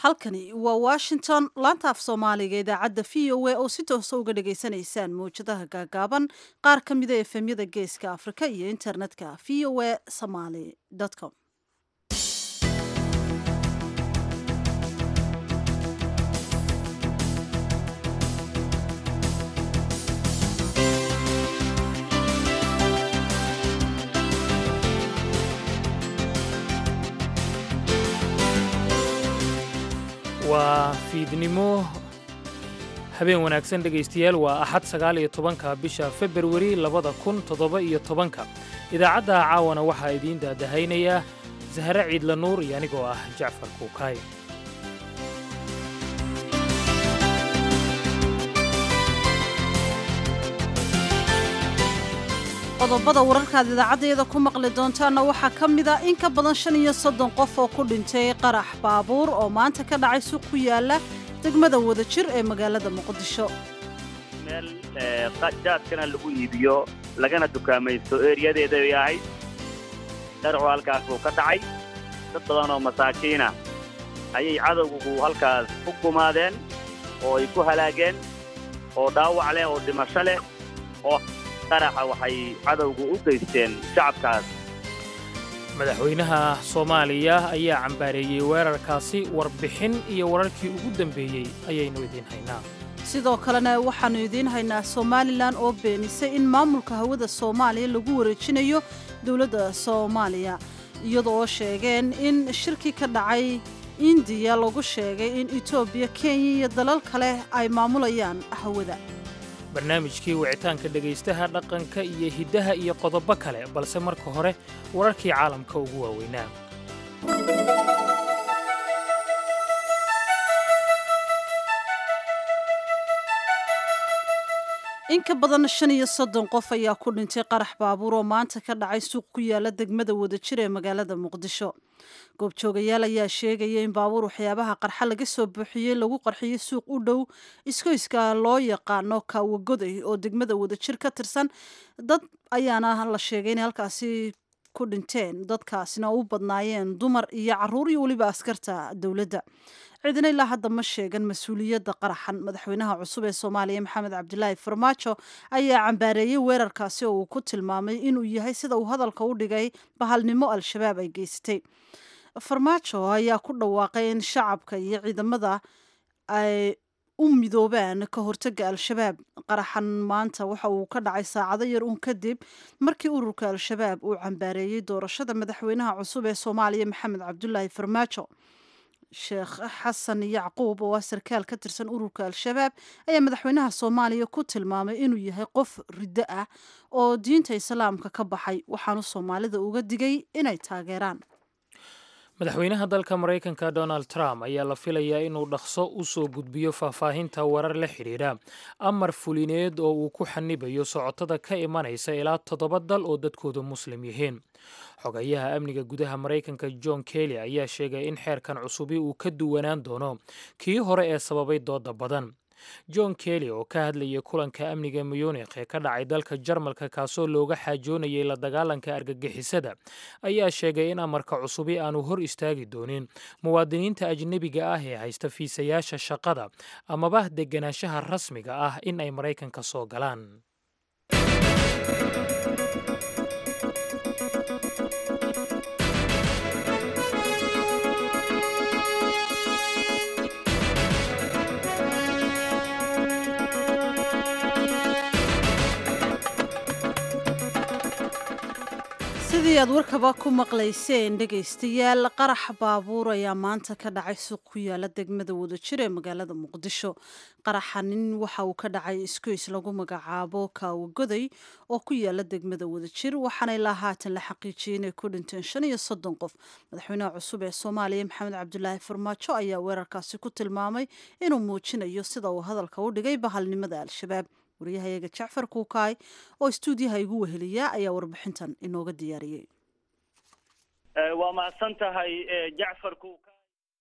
halkani waa washington laanta af soomaaliga idaacadda v o a oo si toosa uga dhagaysanaysaan mawjadaha gaagaaban qaar ka mida efemyada geeska afrika iyo internetka v o a somaly com waa fiidnimo habeen wanaagsan dhegaystayaal waa axad sagaal iyo tobanka bisha februari labada kun toddoba iyo tobanka idaacadda caawana waxaa idiin daadahaynayaa sahre ciidla nuur iyo anigoo ah jacfar kuukaay qodobada wararkaad idaacaddeeda ku maqli doontaanna waxaa ka mid a in ka badan shan iyo soddon qof oo ku dhintay qarax baabuur oo maanta ka dhacay suuq ku yaala degmada wadajir ee magaalada muqdisho meel jaadkana lagu iibiyo lagana dukaamaysto eeriyadeeda ay ahayd sharcu halkaas buu ka dhacay dad badan oo masaakiina ayay cadowgu halkaas ku gumaadeen oo ay ku halaageen oo dhaawac leh oo dhimasho leh oo qaraxa waxay cadowgu u geysteen shacabkaas madaxweynaha soomaaliya ayaa cambaareeyey weerarkaasi warbixin iyo wararkii ugu dambeeyey ayaynu idiin haynaa sidoo kalena waxaannu idiin haynaa somalilan oo beenisay in maamulka hawada soomaaliya lagu wareejinayo dowladda soomaaliya iyadoo sheegeen in shirkii ka dhacay indiya lagu sheegay in etoobiya kenya iyo dalal kale ay maamulayaan hawada barnaamijkii wicitaanka dhegaystaha dhaqanka iyo hiddaha iyo qodobo kale balse marka hore wararkii caalamka ugu waaweynaa in ka badan shan iyo soddon qof ayaa ku dhintay qarax baabuur oo maanta ka dhacay suuq ku yaala degmada wadajir ee magaalada muqdisho goobjoogayaal ayaa sheegaya in baabuur waxyaabaha qarxa laga soo buuxiyey lagu qarxiyey suuq u dhow iskoyska loo yaqaano kaawagoday oo degmada wadajir ka tirsan dad ayaana la sheegay inay halkaasi ku dhinteen dadkaasina u badnaayeen dumar iyo caruur iyo weliba askarta dowladda ciidina ilaa hadda ma sheegan mas-uuliyadda qaraxan madaxweynaha cusub ee soomaaliya maxamed cabdilaahi farmaajo ayaa cambaareeyey weerarkaasi oo uu ku tilmaamay inuu yahay sida uu hadalka u dhigay bahalnimo al-shabaab ay geysatay farmaajo ayaa ku dhawaaqay in shacabka iyo ciidamada ay u midoobaan ka hortaga al-shabaab qaraxan maanta waxa uu ka dhacay saacado yar uun kadib markii ururka al-shabaab uu cambaareeyey doorashada madaxweynaha cusub ee soomaaliya maxamed cabdulaahi farmaajo sheekh xasan yacquub oo ah sarkaal ka tirsan ururka al-shabaab ayaa madaxweynaha soomaaliya ku tilmaamay inuu yahay qof riddo ah oo diinta islaamka ka baxay waxaanu soomaalida uga digay inay taageeraan madaxweynaha dalka maraykanka donald trump ayaa la filayaa inuu dhaqso u soo gudbiyo faahfaahinta warar la xidhiidha amar fulineed oo uu ku xanibayo socotada ka imanaysa ilaa toddoba dal oo dadkoodu muslim yihiin xogayaha amniga gudaha maraykanka john kelly ayaa sheegay in xeerkan cusubi uu ka duwanaan doono kii hore ee sababay dooda badan john kelly oo ka hadlayay kulanka amniga muyunikh ee ka dhacay dalka jarmalka kaasoo looga xaajoonayay la dagaalanka argagixisada ayaa sheegay in amarka cusubi aanu hor istaagi doonin muwaadiniinta ajnebiga ah ee haysta fiisayaasha shaqada amaba deganaanshaha rasmiga ah in ay maraykanka soo galaan sidii aad warkaba ku maqlayseen dhegaystayaal qarax baabuur ayaa maanta ka dhacay suuq ku yaala degmada wadajir ee magaalada muqdisho qaraxanin waxa uu ka dhacay iskoys lagu magacaabo kaawagoday oo ku yaala degmada wadajir waxaana ilaa haatan la xaqiijiyey inay ku dhinteen shan iyo soddon qof madaxweynaha cusub ee soomaaliya maxamed cabdulaahi farmaajo ayaa weerarkaasi ku tilmaamay inuu muujinayo sida uu hadalka u dhigay bahalnimada al-shabaab waryahayaga jacfar kuukaay oo istuudiyaha igu weheliya ayaa warbixintan inooga diyaariyey waa mahadsan tahay jacfar kuukaay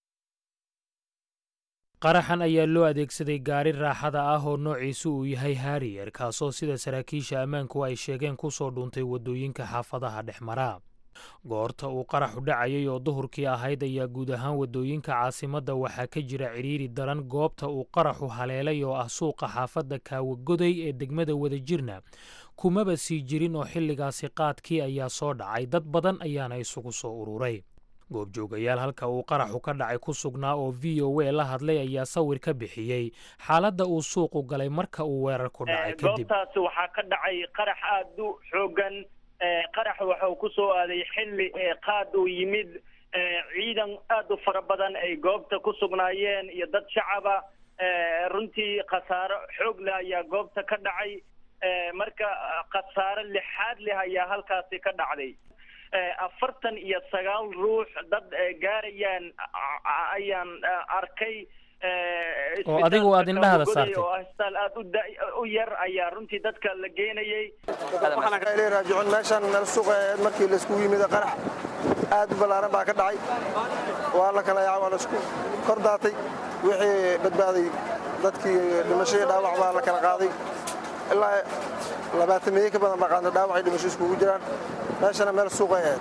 qaraxan ayaa loo adeegsaday gaari raaxada ah oo noociisu uu yahay hariyer kaasoo sida saraakiisha ammaanku ay sheegeen ku soo dhuuntay waddooyinka xaafadaha dhex maraa goorta uu qaraxu dhacayay oo duhurkii ahayd ayaa guud ahaan waddooyinka caasimadda waxaa ka jira cidhiiri daran goobta uu qaraxu haleelay oo ah suuqa xaafadda kaawagoday ee degmada wadajirna kumaba sii jirin oo xilligaasi qaadkii ayaa soo dhacay dad badan ayaana isugu soo ururay goobjoogayaal halka uu qaraxu ka dhacay ku sugnaa oo v o a la hadlay ayaa sawir ka bixiyey xaaladda uu suuqu galay marka uu weerar ku dhacay kadib goobtaasi waxaa ka dhacay qarax aada u xoogan qarax waxa uu ku soo aaday xilli qaad uu yimid ciidan aada u fara badan ay goobta ku sugnaayeen iyo dad shacaba runtii khasaaro xoog leh ayaa goobta ka dhacay marka khasaaro lixaad leh ayaa halkaasi ka dhacday afartan iyo sagaal ruux dad gaarayaan ayaan arkay oo adigu aad indhahada saartay oo asbitaal aada u u yar ayaa runtii dadka la geenayay raajicun meeshan meel suuqa aheed markii laiskugu yimid qarax aad u ballaaran baa ka dhacay waa la kala yaca waa laisku kor daatay wixii badbaaday dadkii dhimasho iyo dhaawac baa la kala qaaday ilaa labaatan meeye ka badan baa qaadna dhaawacay dhimasho iskugu jiraan meeshana meel suuqay aheyd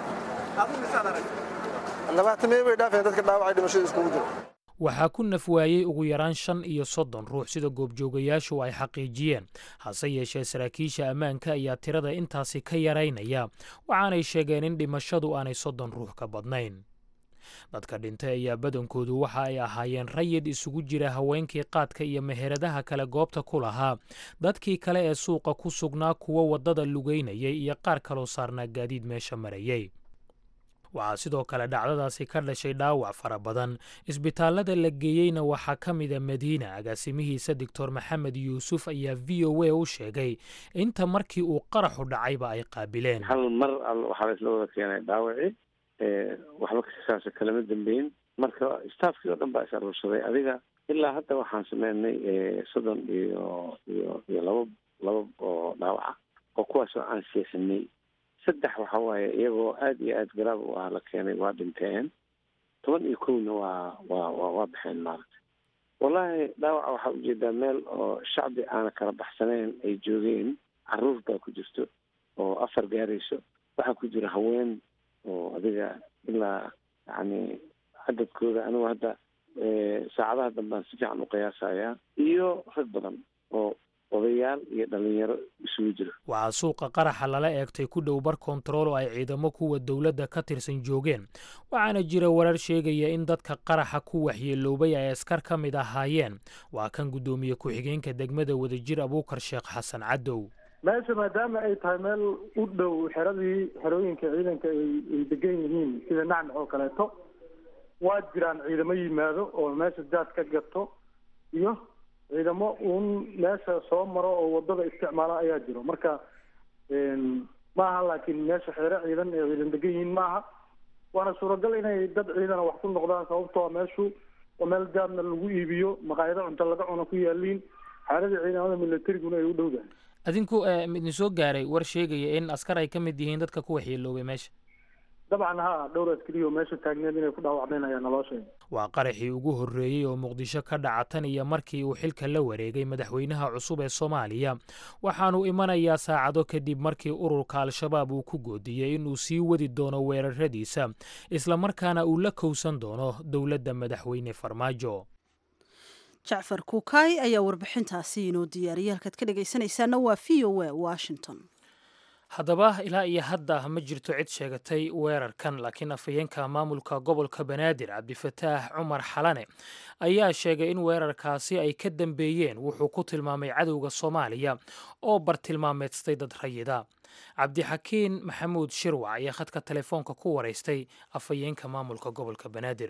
labaatan meeye bay dhaafeen dadka dhaawacay dhimashada iskugu jira waxaa ku naf waayey ugu yaraan shan iyo soddon ruux sida goobjoogayaashu ay xaqiijiyeen hase yeeshee saraakiisha ammaanka ayaa tirada intaasi ka yaraynaya waxaanay sheegeen in dhimashadu aanay soddon ruux ka badnayn dadka dhintay ayaa badankoodu waxa ay ahaayeen rayid isugu jira haweenkii qaadka iyo meheradaha kale goobta ku lahaa dadkii kale ee suuqa ku sugnaa kuwa waddada lugaynayay iyo qaar kaloo saarnaa gaadiid meesha marayay waxaa sidoo kale dhacdadaasi ka dhashay dhaawac fara badan isbitaallada la geeyeyna waxaa ka mida madiina agaasimihiisa doctor maxamed yuusuf ayaa v o a u sheegay inta markii uu qaraxu dhacayba ay qaabileen hal mar waxaa laisla wada keenay dhaawaci waxba saas kalama dambeyn marka staafkii oo dhan baa is aruursaday adiga ilaa hadda waxaan sameynay soddon iyo iyo iyo laba laba oo dhaawaca oo kuwaasoo aan seesanay saddex waxa waaye iyagoo aada iyo aada garaab u ah la keenay waa dhinteen toban iyo kowna waa waa wa waa baxeen maaragtay wallaahi dhaawaca waxaa ujeedaa meel oo shacbi aana kala baxsanayn ay joogeen caruur baa ku jirto oo afar gaarayso waxaa ku jira haween oo adiga ilaa yacni cadadkooda anigu hadda saacadaha dambaan si fiican u qiyaasayaa iyo rag badan oo odayaal iyo dhalinyaro isugu jiro waxaa suuqa qaraxa lala eegtay ku dhow bar kontarool oo ay ciidamo kuwa dowladda ka tirsan joogeen waxaana jira warar sheegaya in dadka qaraxa ku waxyeeloobay ay askar ka mid ahaayeen waa kan guddoomiye ku-xigeenka degmada wadajir abuukar sheekh xasan cadow meesha maadaama ay tahay meel u dhow xeradii xerooyinka ciidanka ay degan yihiin sida nacnac oo kaleeto waa jiraan ciidamo yimaado oo meesha jaad ka gato iyo ciidamo uun meesha soo maro oo wadada isticmaala ayaa jiro marka maaha laakiin meesha xeere ciidan ee ciidan degan yihiin maaha waana suuragal inay dad ciidana wax ku noqdaan sababtoo meeshu waa meel jaadna lagu iibiyo maqaayado cunto laga cuno ku yaaliin xaaladii ciidamada militariguna ay u dhowdahay adinku idin soo gaaray war sheegaya in askar ay ka mid yihiin dadka ku waxyeeloobay meesha dabcan ha dhowr askariyo meesha taagneed inay ku dhaawacmeen ayaa naloo sheegay waa qaraxii ugu horreeyey oo muqdisho ka dhaca tan iyo markii uu xilka la wareegay madaxweynaha cusub ee soomaaliya waxaanu imanayaa saacado kadib markii ururka al-shabaab uu ku goodiyey inuu sii wadi doono weeraradiisa islamarkaana uu la kowsan doono dowladda madaxweyne farmaajo jacfar kuukay ayaa warbixintaasi inoo diyaariyay halkaad ka dhegaysanaysaana waa v o a washington haddaba ilaa iyo hadda ma jirto cid sheegatay weerarkan laakiin afhayeenka maamulka gobolka banaadir cabdifataax cumar xalane ayaa sheegay in weerarkaasi ay ka dambeeyeen wuxuu ku tilmaamay cadowga soomaaliya oo bartilmaameedstay dad rayida cabdixakiin maxamuud shirwac ayaa khadka telefoonka ku waraystay afhayeenka maamulka gobolka banaadir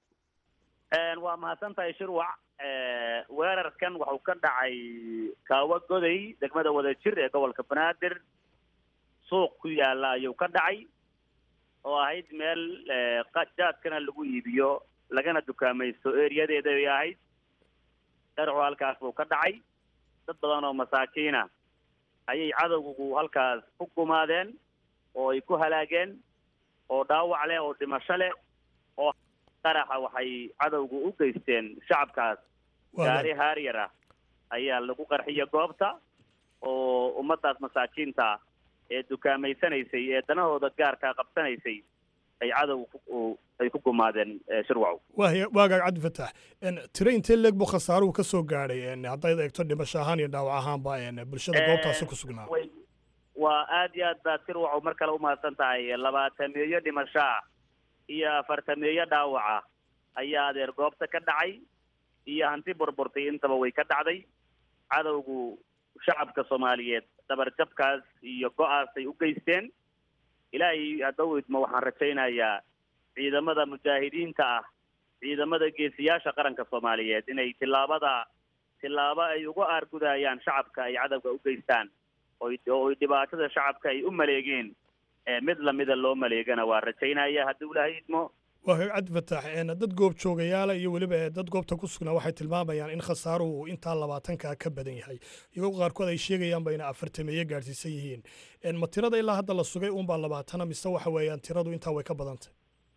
waa mahadsantahay shirwac weerarkan wuxuu ka dhacay kaawa goday degmada wadajir ee gobolka banaadir suuq ku yaalla ayuu ka dhacay oo ahayd meel jaadkana lagu iibiyo lagana dukaamaysto eriyadeeda ay ahayd sharcu halkaas buu ka dhacay dad badan oo masaakiina ayay cadowgu halkaas ku gumaadeen oo ay ku halaageen oo dhaawac leh oo dhimasho leh oo qaraxa waxay cadowgu u geysteen shacabkaas gaari haaryar ah ayaa lagu qarxiya goobta oo ummaddaas masaakiinta ee dukaameysanaysay ee danahooda gaarkaa qabsanaysay ay cadow ay ku gumaadeen shirwacow waaya waagaag cabdi fataax tiro intee leeg buu khasaaruhu ka soo gaadhay haddayd eegto dhimasho ahaan iyo dhaawac ahaanba bulshada goobtaasi ku sugnaa waa aad iyo aad baad shirwacow mar kale umahadsan tahay labaatameeyo dhimashaa iyo afartameeyo dhaawaca ayaa adeer goobta ka dhacay iyo hanti burburtay intaba way ka dhacday cadowgu shacabka soomaaliyeed dabarjabkaas iyo go-aas ay u geysteen ilaahay haddau idmo waxaan rajaynayaa ciidamada mujaahidiinta ah ciidamada geesiyaasha qaranka soomaaliyeed inay tillaabada tillaabo ay uga aargudayaan shacabka ay cadowga u geystaan oo oy dhibaatada shacabka ay u maleegeen mid lamida loo maleegana waa rajaynaya haddii ilaahay idmo waa cabdi fataax dad goob joogayaala iyo weliba dad goobta ku sugnaa waxay tilmaamayaan in khasaaruhu uu intaa labaatankaa ka badan yahay iyagoo qaarkood ay sheegayaanba inay afartameeye gaadhsiisan yihiin ma tirada ilaa hadda la sugay unbaa labaatana mise waxa weeyaan tiradu intaa way ka badantay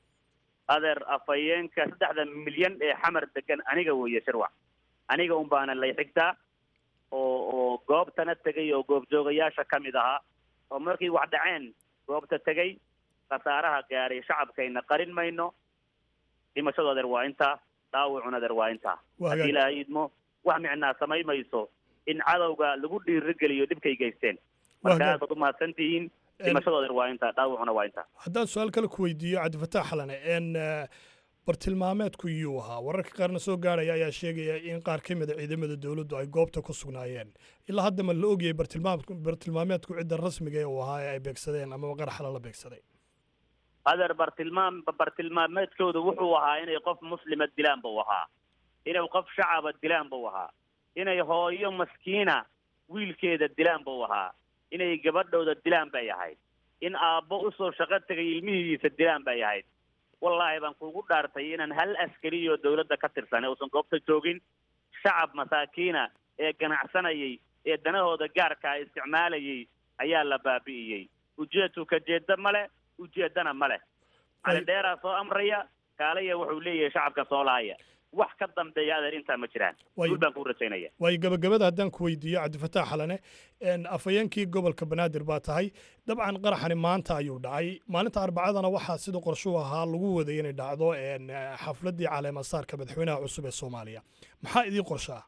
adeer afhayeenka saddexda milyan ee xamar degan aniga weeye shirwac aniga un baana lay xigtaa oo oo goobtana tegay oo goobjoogayaasha ka mid ahaa oo markii wax dhaceen goobta tegay khasaaraha gaaray shacabkayna qarin mayno dhimashadu adeer waa intaa dhaawacun adeer waa intaa haddii ilaahay idmo wax micnaa samay mayso in cadowga lagu dhiirigeliyo dhibkay geysteen marka aad baad umahadsan tihiin dhimashadu adeer waa intaa dhaawacuna waa intaa haddaan su-aal kale ku weydiiyo cabdifataax xalane n bartilmaameedku iyuu ahaa wararka qaarna soo gaaraya ayaa sheegaya in qaar ka mida ciidamada dowladdu ay goobta ku sugnaayeen ilaa hadda ma la ogyahay bartilmaameedku cidda rasmiga ee uu ahaa ee ay beegsadeen amaba qaraxla la beegsaday adeer bartilmaam bartilmaameedkoodu wuxuu ahaa inay qof muslima dilaan buu ahaa inay qof shacaba dilaan buu ahaa inay hooyo maskiina wiilkeeda dilaan buu ahaa inay gabadhooda dilaan bay ahayd in aabbo usoo shaqo tegay ilmihiisa dilaan bay ahayd wallaahi baan kuugu dhaartay inaan hal askariyo dawladda ka tirsan uusan goobta joogin shacab masaakiina ee ganacsanayay ee danahooda gaarkaa isticmaalayay ayaa la baabi'iyey ujeedku ka jeeda male ujeedana ma leh calidheeraa soo amraya kaalaya wuxuu leeyahay shacabka soo laaya wax ka dambeeya adeer intaa ma jiraan guul baan kuu rajaynaya waayo gabagabada haddaan ku weydiiyo cabdifataax xalane afhayeenkii gobolka banaadir baa tahay dabcan qaraxani maanta ayuu dhacay maalinta arbacadana waxaa sida qorshuu ahaa lagu waday inay dhacdo xafladdii caleemasaarka madaxweynaha cusub ee soomaaliya maxaa idiin qorshaa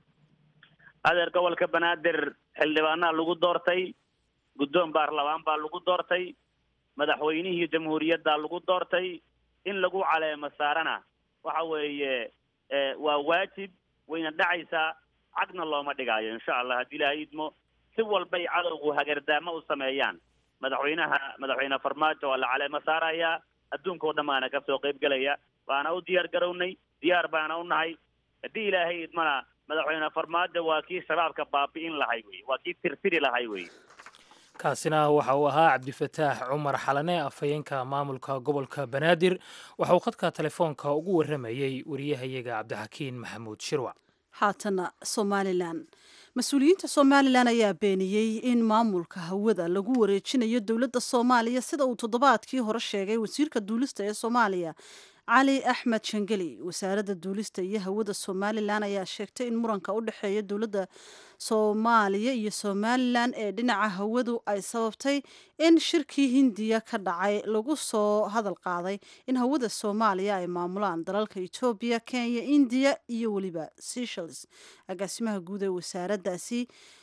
adeer gobolka banaadir xildhibaanaa lagu doortay guddoon baarlamaan baa lagu doortay madaxweynihii jamhuuriyadda lagu doortay in lagu caleemo saarana waxa weeye waa waajib wayna dhacaysaa cagna looma dhigaayo insha allah haddii ilaahay idmo si walbay cadowgu hagardaamo u sameeyaan madaxweynaha madaxweyne farmaajo waa la caleemo saarayaa adduunka oo dhan baana ka soo qayb gelaya waana u diyaar garownay diyaar baana u nahay haddii ilaahay idmana madaxweyne farmaajo waa kii shabaabka baabi'in lahay wey waa kii tirtiri lahay wey kaasina waxa uu ahaa cabdifataax cumar xalane afhayeenka maamulka gobolka banaadir waxa uu khadka telefoonka ugu warramayey wariyahayaga cabdixakiin maxamuud shirwac haatana somalilan mas-uuliyiinta somalilan ayaa beeniyey in maamulka hawada lagu wareejinayo dowladda soomaaliya sida uu toddobaadkii hore sheegay wasiirka duulista ee soomaaliya cali axmed shangeli wasaaradda duulista iyo hawada somalilan ayaa sheegtay in muranka u dhexeeya dowladda soomaaliya iyo somalilan ee dhinaca hawadu ay sababtay in shirkii hindiya ka dhacay lagu soo hadal qaaday in hawada soomaaliya ay maamulaan dalalka etoobiya kenya indiya iyo weliba seychelles agaasimaha guud ee wasaaraddaasi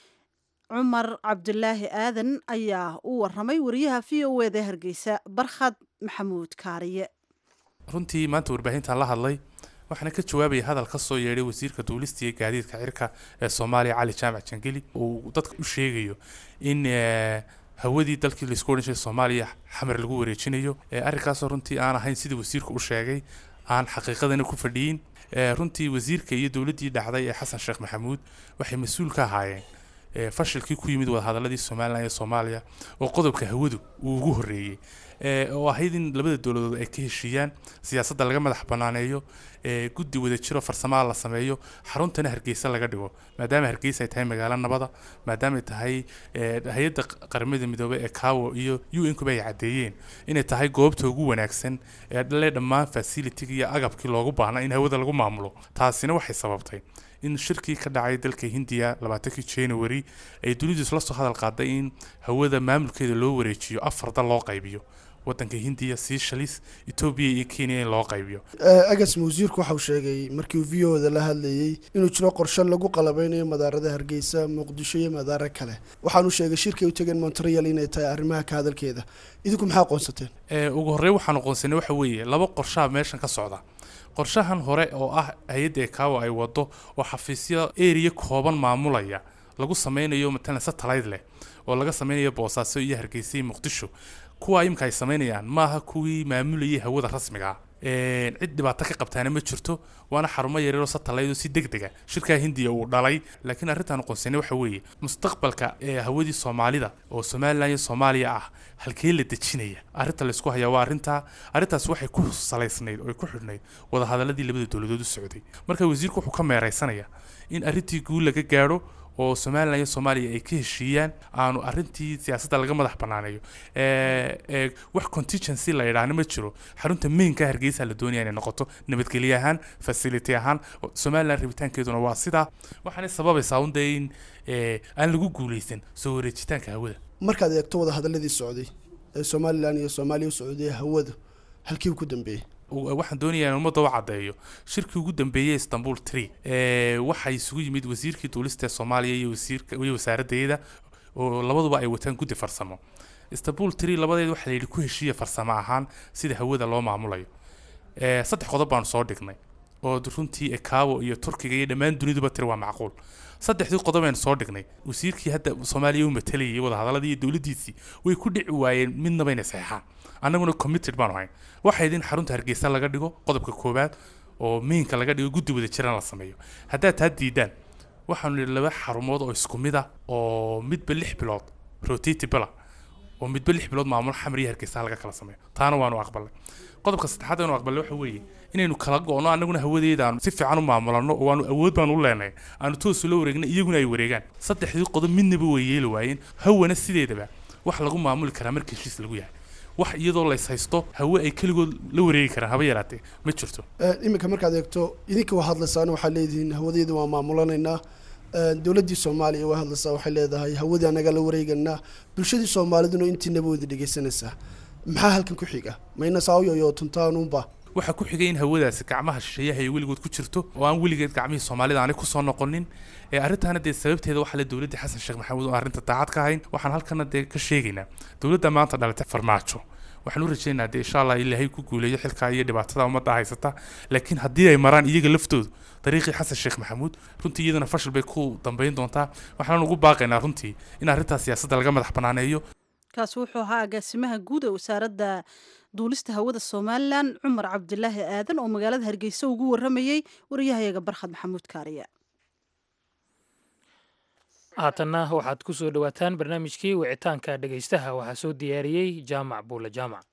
cumar cabdulaahi aadan ayaa u waramay wariyaha v o eda hargeysa barkhad maxamuud kaariye runtii maanta warbaahintan la hadlay waxaana ka jawaabaya hadal ka soo yeedhay wasiirka duulista iyo gaadiidka cirka ee soomaaliya cali jaamac jangeli uu dadka u sheegayo in hawadii dalkii laisku odhan jiray soomaaliya xamar lagu wareejinayo arrinkaasoo runtii aan ahayn sidii wasiirku u sheegay aan xaqiiqadana ku fadhiyin runtii wasiirka iyo dowladdii dhacday ee xasan sheekh maxamuud waxay mas-uul ka ahaayeen fashilkii ku yimid wadahadaladii somalilan iyo soomaaliya oo qodobka hawadu uu ugu horreeyey oo ahayd in labada dowladood ay ka heshiiyaan siyaasadda laga madax banaaneeyo guddi wada jiro farsamaha la sameeyo xaruntana hargeysa laga dhigo maadaama hargeysa ay tahay magaalo nabada maadaama ay tahay hay-adda qaramada midoobey ee kawo iyo u n kuba ay caddeeyeen inay tahay goobta ugu wanaagsan ee le dhammaan facilitiga iyo agabkii loogu baahnaa in hawada lagu maamulo taasina waxay sababtay in shirkii ka dhacay dalka hindiya labaatankii january ay dunidu isla soo hadal qaaday in hawada maamulkeeda loo wareejiyo afar dal loo qaybiyo wadanka hindiya seychelles etoobiya iyo kenya in loo qaybiyo agas wasiirku waxauu sheegay markii uu v o da la hadlayey inuu jiro qorshe lagu qalabeynayo madaarada hargeysa muqdisho iyo madaaro kale waxaanu sheegay shirkay u tegeen montreal inay tahay arrimaha ka hadalkeeda idinku maxaa aqoonsateen ugu horey waxaan aqoonsanay waxa weeye laba qorshaha meeshan ka socda qorshahan hore oo ah hay-adda ekaawa ay wado oo xafiisyo eriya kooban maamulaya lagu sameynayo matalan satellite leh oo laga sameynayo boosaaso iyo hargeysa iyo muqdisho kuwa imika ay sameynayaan maaha kuwii maamulayay hawada rasmiga cid dhibaato ka qabtaana ma jirto waana xarumo yaryaroo satellite si deg dega shirkaa hindiya uu dhalay laakiin arrintaan aqoonsanay waxa weeye mustaqbalka ee hawadii soomaalida oo somalilan iyo soomaaliya ah halkee la dejinaya arrinta laysku hayaa waa arrintaa arrintaas waxay ku salaysnayd oo ay ku xidhnayd wadahadaladii labada dowladood u socday marka wasiirku wuxuu ka meeraysanaya in arrintii guul laga gaadho oo somalilan iyo soomaaliya ay ka heshiiyaan aanu arrintii siyaasadda laga madax banaaneeyo wax contingency la yidhaahna ma jiro xarunta mainka hargeysa la doonaya inay noqoto nabadgelye ahaan facility ahaan somalilan rabitaankeeduna waa sidaa waxaanay sababaysaa un dee in aan lagu guuleysan soo wareejitaanka hawada markaad eegto wada hadaladii socday ee somalilan iyo soomaaliya u socday hawada halkii ku dambeeyey waxaan doonayaa in ummadda u caddeeyo shirkii ugu dambeeyey istanbul tree waxaa isugu yimid wasiirkii duulista ee soomaaliya iyo wasiirka iyo wasaaraddeeda oo labaduba ay wataan guddi farsamo istanbul tree labadeeda waxaa la yidhi ku heshiiya farsamo ahaan sida hawada loo maamulayo saddex qodob baanu soo dhignay oo runtii ekaawo iyo turkiga iyo dhammaan duniduba tiri waa macquul saddexdii qodob aynu soo dhignay wasiirkii hadda soomaaliya u matalayay wadahadaladii iyo dowladdiisii way ku dhici waayeen midnaba inay saxeexaan annaguna committed baanu hayn waxayd in xarunta hargeysa laga dhigo qodobka koowaad oo miinka laga dhigo guddi wada jiran la sameeyo haddaad taa diidaan waxaanu nidhi laba xarumood oo isku mid ah oo midba lix bilood rotatibla oo midba lix bilood maamul xamar iyo hargeysa laga kala sameeyo taana waanu aqbalnay qodobka saddexaad aynu aqbalnay waxa weeye inaynu kala go-no annaguna hawadeeda aanu si fiican u maamulano oo aanu awood baanu u leenahay aanu toos ula wareegna iyaguna ay wareegaan saddexdii qodob midnaba way yeeli waayeen hawana sideedaba wax lagu maamuli karaa marka heshiis lagu yahay wax iyadoo lays haysto hawe ay keligood la wareegi karaan haba yaraatee ma jirto iminka markaad eegto idinka waa hadlaysaan waxaa leedihiin hawadeeda waa maamulanaynaa dowladdii soomaaliya waa hadlaysaa waxay leedahay hawadii anaga la wareeganaa bulshadii soomaaliduna intiinaba wada dhegeysanaysaa maxaa halkan ku xiga mayna saawiyoyo tuntaanuunba waxaa ku xigay in hawadaasi gacmaha shisheeyaha ay weligood ku jirto oo aan weligeed gacmihii soomaalida aanay kusoo noqonin ee arrintaana dee sababteeda waxaa le dowladdii xasan sheekh maxamuud oo arrinta daacad ka ahayn waxaan halkana dee ka sheegaynaa dowladda maanta dhalatay farmaajo waxaan u rajaynayaa dee insha allah ilaahay ku guuleeyo xilkaa iyo dhibaatada ummadda haysata laakiin haddii ay maraan iyaga laftoodu dariiqii xasan sheekh maxamuud runtii iyadana fashil bay ku dambeyn doontaa waxaan ugu baaqaynaa runtii in arrintaas siyaasadda laga madax banaaneeyo kaasi wuxuu ahaa agaasimaha guud ee wasaaradda duulista hawada somalilan cumar cabdilaahi aadan oo magaalada hargeysa ugu waramayey wariyahayaga barkhad maxamuud kaariya haatanna waxaad ku soo dhowaataan barnaamijkii wicitaanka dhegaystaha waxaa soo diyaariyey jaamac buule jaamac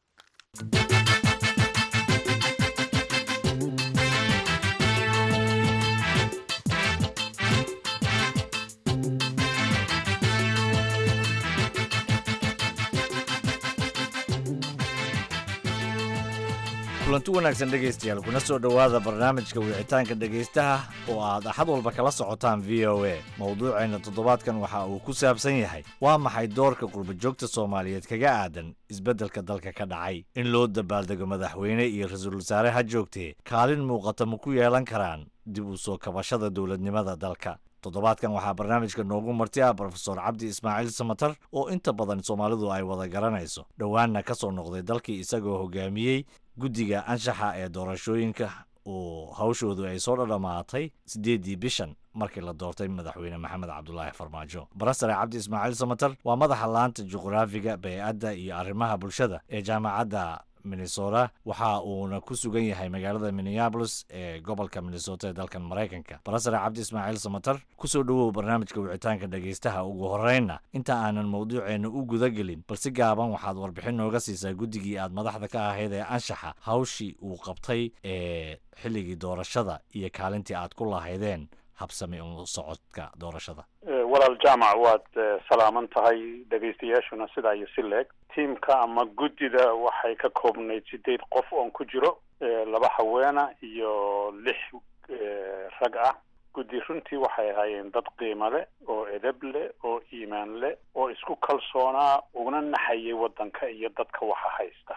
kulanti wanaagsan dhegaystayaal kuna soo dhowaada barnaamijka wicitaanka dhegaystaha oo aad axad walba kala socotaan v o a mowduuceenna toddobaadkan waxa uu ku saabsan yahay waa maxay doorka qurbajoogta soomaaliyeed kaga aadan isbeddelka dalka ka dhacay in loo dabaaldego madaxweyne iyo ra-iisul wasaare ha joogtee kaalin muuqata ma ku yeelan karaan dib u soo kabashada dowladnimada dalka toddobaadkan waxaa barnaamijka noogu marti ah brofesor cabdi ismaaciil samatar oo inta badan soomaalidu ay wada garanayso dhowaanna ka soo noqday dalkii isagoo hogaamiyey guddiga anshaxa ee doorashooyinka uu hawshoodu ay soo dhadhamaatay siddeeddii bishan markii la doortay madaxweyne maxamed cabdulaahi farmaajo barasare cabdi ismaaciil samatar waa madaxa laanta juqraafiga bey-adda iyo arrimaha bulshada ee jaamacadda minnesota waxa uuna ku sugan yahay magaalada minneabolis ee gobolka minnesota ee dalkan maraykanka barasare cabdi ismaaciil samatar kusoo dhowow barnaamijka wicitaanka dhegaystaha ugu horreynna inta aanan mawduuceenna u guda gelin balsi gaaban waxaad warbixin nooga siisaa guddigii aad madaxda ka ahayd ee anshaxa hawshii uu qabtay ee xilligii doorashada iyo kaalintii aad ku lahaydeen habsami u socodka doorashada walaal jaamac waad salaaman tahay dhegaystayaashuna sidaa iyo si leeg tiimka ama guddida waxay ka koobnayd sideed qof oon ku jiro laba haweena iyo lix rag ah guddi runtii waxay ahaayeen dad qiimo leh oo edab leh oo iimaan leh oo isku kalsoonaa uguna naxayay waddanka iyo dadka waxa haysta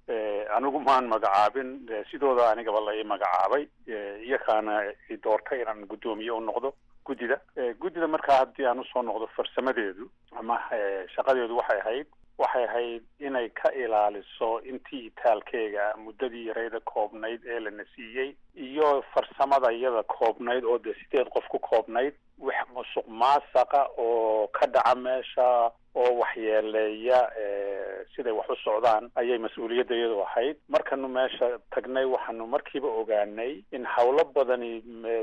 anigu maan magacaabin sidooda anigaba la ii magacaabay iyakaana i doortay inaan guddoomiye u noqdo guddida guddida markaa haddii aan usoo noqdo farsamadeedu ama shaqadeedu waxay ahayd waxay ahayd inay ka ilaaliso intii itaalkeega muddadii yarayda koobnayd ee lana siiyey iyo farsamada iyada koobnayd oo dee sideed qof ku koobnayd wax musuq maasaqa oo ka dhaca meesha oo waxyeeleeya siday wax u socdaan ayay mas-uuliyadda iyadu ahayd markanu meesha tagnay waxaanu markiiba ogaanay in hawlo badani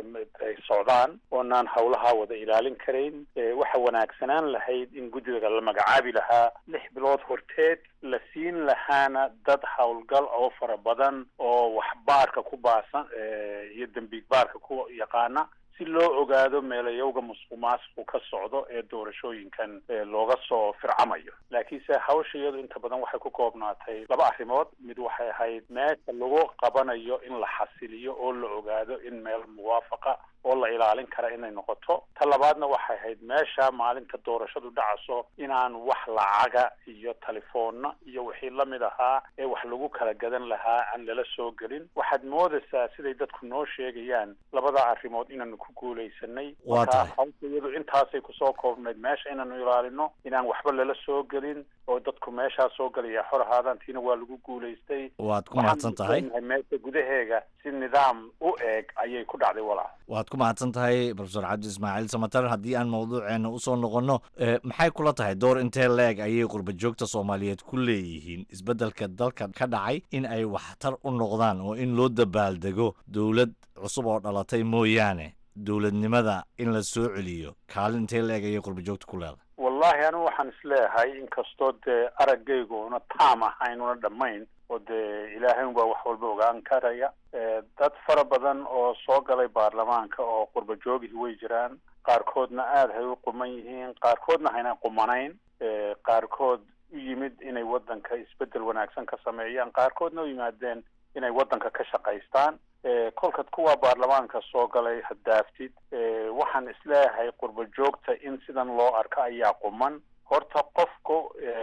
ay socdaan oonaan hawlaha wada ilaalin karayn waxa wanaagsanaan lahayd in guddiga la magacaabi lahaa lix bilood horteed la siin lahaana dad howlgal oo fara badan oo wax baarka ku baasan iyo dembiig baarka ku yaqaana si loo ogaado meelayowga musuq maasuqu ka socdo ee doorashooyinkan looga soo fircamayo laakiinse hawsha iyadu inta badan waxay ku koobnaatay laba arrimood mid waxay ahayd meesha lagu qabanayo in la xasiliyo oo la ogaado in meel muwaafaqa oo la ilaalin kara inay noqoto ta labaadna waxay ahayd meesha maalinta doorashadu dhacaso inaan wax lacaga iyo telefoonna iyo wixii lamid ahaa ee wax lagu kala gadan lahaa aan lala soo gelin waxaad moodaysaa siday dadku noo sheegayaan labada arrimood inaanu ku guulaysanay marka hawsha iyadu intaasay kusoo koobnayd meesha inaanu ilaalino inaan waxba lala soo gelin oo dadku meeshaa soo galaya xor ahaadaan tiina waa lagu guulaystay waad ku mahadsan tahay meesha gudaheega si nidaam u eeg ayay ku dhacday walaal waad ku mahadsan tahay profesor cabdi ismaaciil samatar haddii aan mawduuceena usoo noqonno maxay kula tahay door intee leeg ayay qurba joogta soomaaliyeed ku leeyihiin isbeddelka dalka ka dhacay in ay waxtar u noqdaan oo in loo dabaaldego dowlad cusub oo dhalatay mooyaane dowladnimada in la soo celiyo kaalin intee leeg ayay qurba joogta ku leedahay wallahi anigu waxaan isleeyahay inkastoo dee araggaygu una taam ahayn una dhammayn oo dee ilaahay unbaa wax walba ogaan karaya dad fara badan oo soo galay baarlamaanka oo qurba joogihii way jiraan qaarkoodna aada hay u quman yihiin qaarkoodna hayna qumanayn qaarkood u yimid inay waddanka isbeddel wanaagsan ka sameeyaan qaarkoodna u yimaadeen inay waddanka ka shaqaystaan kolkaad kuwa baarlamaanka soo galay haddaaftid waxaan isleeyahay qurba joogta in sidan loo arko ayaa quman horta qofku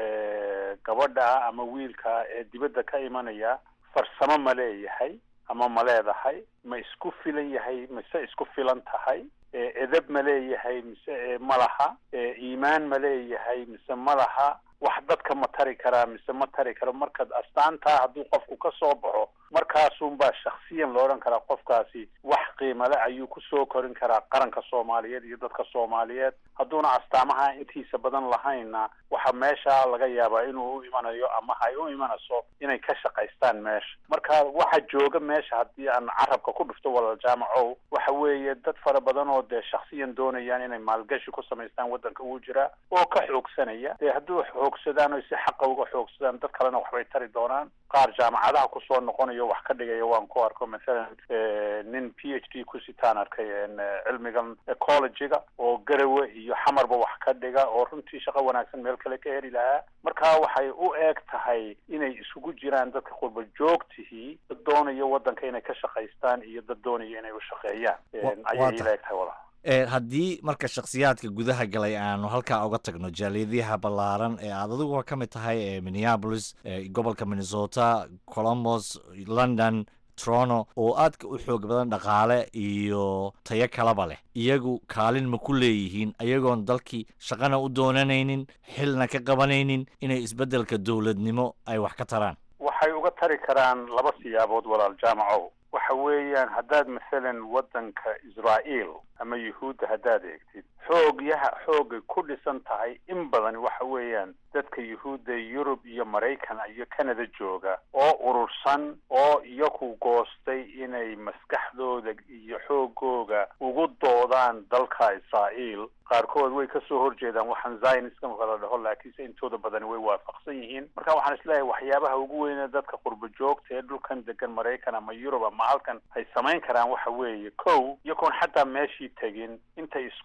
gabadha ah ama wiilkaa ee dibadda ka imanaya farsamo ma leeyahay ama ma leedahay ma isku filan yahay mise isku filan tahay edab ma leeyahay mise ma laha iimaan ma leeyahay mise ma laha wax dadka ma tari karaa mise ma tari karo markaad astaantaa hadduu qofku ka soo baxo markaasunbaa shaksiyan lo odhan karaa qofkaasi wax qiimale ayuu kusoo korin karaa qaranka soomaaliyeed iyo dadka soomaaliyeed hadduuna astaamaha intiisa badan lahaynna waxa meesha laga yaabaa inuu u imanayo ama hay u imanayso inay ka shaqaystaan meesha marka waxa jooga meesha haddii aan carabka ku dhufto walaal jaamacow waxa weeye dad fara badan oo dee shaksiyan doonayaan inay maalgashi ku samaystaan waddanka uu jiraa oo ka xoogsanaya dee hadduu xoogsadaan o si xaqa uga xoogsadaan dad kalena waxbay tari doonaan qaar jaamacadaha kusoo noqonayo wax ka dhigaya waan ku arko mathalan nin p h d ku sitaan arkay cilmigan ecologiga oo garawe iyo xamarba wax ka dhiga oo runtii shaqo wanaagsan meel kale ka heli lahaa marka waxay u eeg tahay inay isugu jiraan dadka qurba joogtihii dad doonaya waddanka inay ka shaqaystaan iyo dad doonaya inay u shaqeeyaan ayay ila eg tahay walaal haddii marka shakhsiyaadka gudaha galay aanu halkaa uga tagno jaaliyadaha ballaaran ee aad adiguba ka mid tahay ee minneapolis gobolka minnesota colombos london trono oo aadka u xoog badan dhaqaale iyo tayo kalaba leh iyagu kaalin ma ku leeyihiin ayagoon dalkii shaqana u doonanaynin xilna ka qabanaynin inay isbeddelka dowladnimo ay wax ka taraan waxay uga tari karaan laba siyaabood walaal jaamacow waxa weeyaan haddaad masalan waddanka israa'iil ama yuhuudda haddaad eegtid xoogyaha xoogay ku dhisan tahay in badan waxa weeyaan dadka yuhuudda yurub iyo maraykan iyo canada jooga oo urursan oo iyaku goostay inay maskaxdooda iyo xoogooga ugu doodaan dalka israa'iil qaarkood way kasoo horjeedaan waxaan zionism kala dhaho laakiinse intooda badani way waafaqsan yihiin marka waxaan isleeyahay waxyaabaha ugu weyne dadka qurba joogta ee dhulkan degan maraykan ama yurub ama halkan ay samayn karaan waxa weeye kow iyagoon xataa meeshii tegin intay isku duub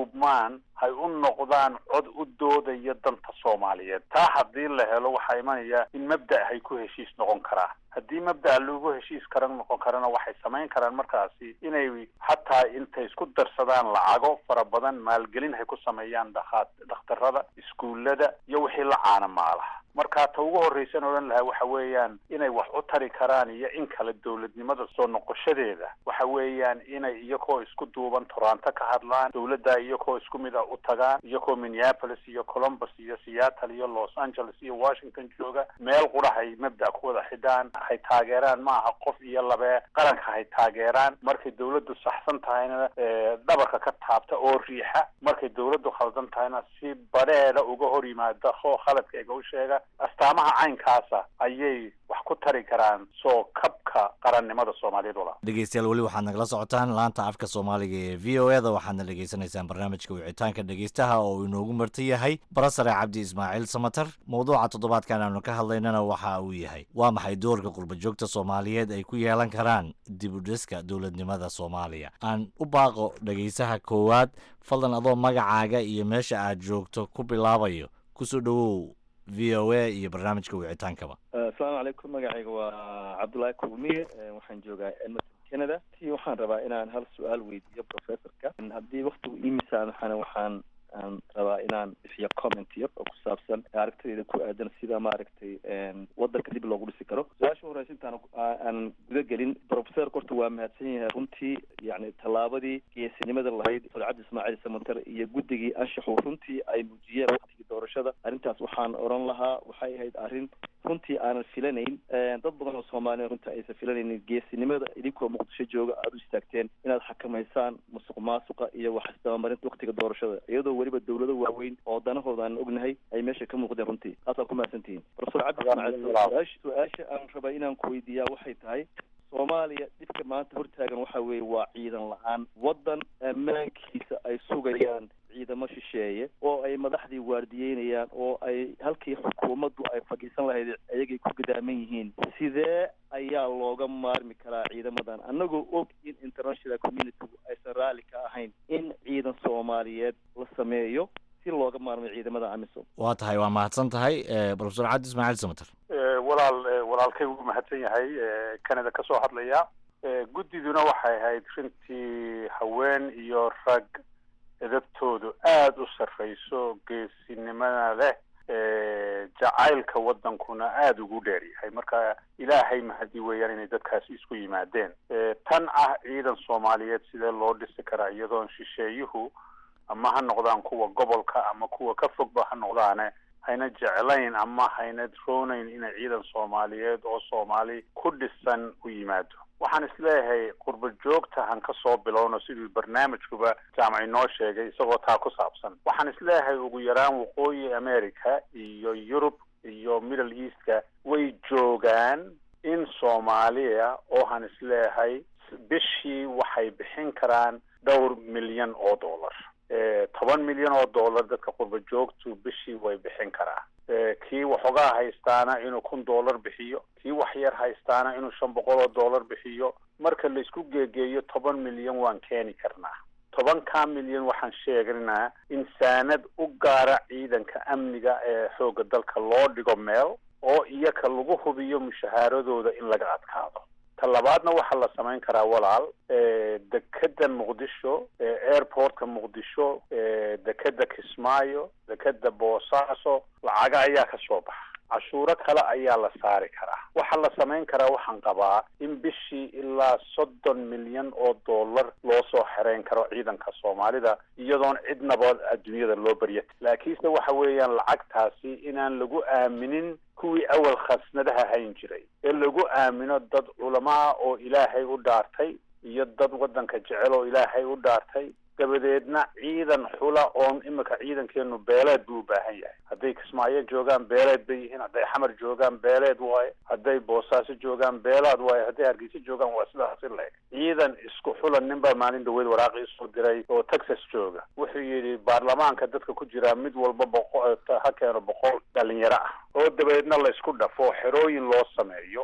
duubmaan hay u noqdaan cod u doodaya danta soomaaliyeed taa haddii la helo waxaa imanaya in mabda' hay ku heshiis noqon karaa haddii mabda'a lagu heshiis kara noqon karana waxay samayn karaan markaasi inay xataa intay isku darsadaan lacago fara badan maalgelin hay ku sameeyaan dhakhaa dhakhtarada iskuullada iyo wixii la caana maalaha marka ta ugu horreysan odhan lahaa waxa weeyaan inay wax u tari karaan iyo in kale dowladnimada soo noqoshadeeda waxa weeyaan inay iyakoo isku duuban toronto ka hadlaan dowladda iyakoo isku mid ah u tagaan iyakoo minneapolis iyo columbus iyo seattle iyo los angeles iyo washington jooga meel qurahay mabda' ku wada xidhaan hay taageeraan ma aha qof iyo labee qaranka hay taageeraan markay dowladdu saxsan tahayna dhabarka ka taabta oo riixa markay dowladdu khaldan tahayna si badheedha uga hor yimaada oo khaladkayga u sheega astaamaha caynkaasa ayay wax ku tari karaan soo kabka qarannimada soomaaliyeed walaa dhegeystayaal weli waxaad nagala socotaan laanta afka soomaaliga ee v o eda waxaadna dhegeysanaysaan barnaamijka wicitaanka dhegeystaha oo inoogu marti yahay barasare cabdi ismaaciil samatar mowduuca toddobaadkan aanu ka hadlaynana waxa uu yahay waa maxay doorka qurbajoogta soomaaliyeed ay ku yeelan karaan dib u dhiska dowladnimada soomaaliya aan u baaqo dhegeysaha koowaad fadlan adoo magacaaga iyo meesha aad joogto ku bilaabayo kusoo dhowow v o a iyo barnaamijka wicitaankaba asalaamu calaykum magacayga waa cabdullaahi kulmiye waxaan joogaa edmonton canada ti waxaan rabaa inaan hal su-aal weydiiyo professorka haddii waktigu iimisaamaxana waxaan aan rabaa inaan bixiyo comment yar oo ku saabsan aragtidayda ku aadan sida maaragtay wadanka dib loogu dhisi karo su-aasha horeysa intaan aan guda gelin professorka horta waa mahadsan yahay runtii yani tallaabadii geesinimada lahayd dr cabdi ismaaciil samater iyo guddigii anshaxu runtii ay muujiyeen waktigii doorashada arrintaas waxaan oran lahaa waxay ahayd arrin runtii aanan filanayn dad badan oo soomaaliya runtii aysan filanaynin geesinimada idinkoo muqdisho jooga aada u istaagteen inaad xakamaysaan musuq maasuqa iyo waxisdabamarinta waktiga doorashada iyadoo weliba dowlado waaweyn oo danahooda aan ognahay ay meesha ka muuqdeen runtii taasaa ku mahadsantihiin profesor cabdi ismaaciil su-aasha aan rabaa inaan ku weydiiyaa waxay tahay soomaaliya dhibka maanta hortaagan waxa weeye waa ciidan la-aan waddan ammaankiisa ay sugayaan ciidamo shisheeye oo ay madaxdii waardiyeynayaan oo ay halkii xukuumaddu ay fadhiisan lahayd ayagay ku gadaaman yihiin sidee ayaa looga maarmi karaa ciidamadan annagoo og in international communitygu aysan raalli ka ahayn in ciidan soomaaliyeed la sameeyo si looga maarmay ciidamada amisom waa tahay waa mahadsan tahay profesor cabdi ismaaciil samater walaal walaalkay wuu mahadsan yahay canada ka soo hadlaya guddiduna waxay ahayd runtii haween iyo rag edabtoodu aada u sarreyso geesinimada leh jacaylka waddankuna aada ugu dheer yahay marka ilaahay mahadi weeyaan inay dadkaasi isku yimaadeen tan ah ciidan soomaaliyeed sidee loo dhisi karaa iyadoon shisheeyuhu ama ha noqdaan kuwa gobolka ama kuwa ka fogba ha noqdaane hayna jeclayn ama hayna roonayn inay ciidan soomaaliyeed oo soomaali ku dhisan u yimaado waxaan isleeyahay qurba joogta han ka soo bilowno siduu barnaamijkuba jaamac inoo sheegay isagoo taa ku saabsan waxaan isleeyahay ugu yaraan waqooyi america iyo yurub iyo middle eastka way joogaan in soomaaliya oo han isleeyahay bishii waxay bixin karaan dhowr milyan oo dollar toban milyan oo dollar dadka qurba joogtu bishii way bixin karaa kii waxoogaa haystaana inuu kun dollar bixiyo kii wax yar haystaana inuu shan boqol oo dollar bixiyo marka laisku geegeeyo toban milyan waan keeni karnaa tobankaa milyan waxaan sheegaynaa in saanad u gaara ciidanka amniga ee xoogga dalka loo dhigo meel oo iyaka lagu hubiyo mushahaaradooda in laga adkaado ta labaadna waxaa la samayn karaa walaal dekeda muqdisho airportka muqdisho dekeda kismaayo dekeda boosaaso lacaga ayaa ka soo baxa cashuuro kale ayaa la saari karaa waxaa la samayn karaa waxaan qabaa in bishii ilaa soddon milyan oo dollar loo soo xereyn karo ciidanka soomaalida iyadoon cidnaba adduunyada loo barya laakiinse waxa weeyaan lacagtaasi inaan lagu aaminin kuwii awal khasnadaha hayn jiray ee lagu aamino dad culamaa oo ilaahay u dhaartay iyo dad waddanka jecel oo ilaahay u dhaartay dabadeedna ciidan xula oon imika ciidankeenu beeleed buu u baahan yahay hadday kismaayo joogaan beeleed bay yihiin hadday xamar joogaan beeleed waaye hadday boosaaso joogaan beelaad waaye hadday hargeysa joogaan waa sidaas in la-eg ciidan isku xula nin baa maalin dhaweyd waraaqii soo diray oo texas jooga wuxuu yidhi baarlamaanka dadka ku jira mid walba boqo ha keeno boqol dhalinyaro ah oo dabadeedna la isku dhafo xerooyin loo sameeyo waxaan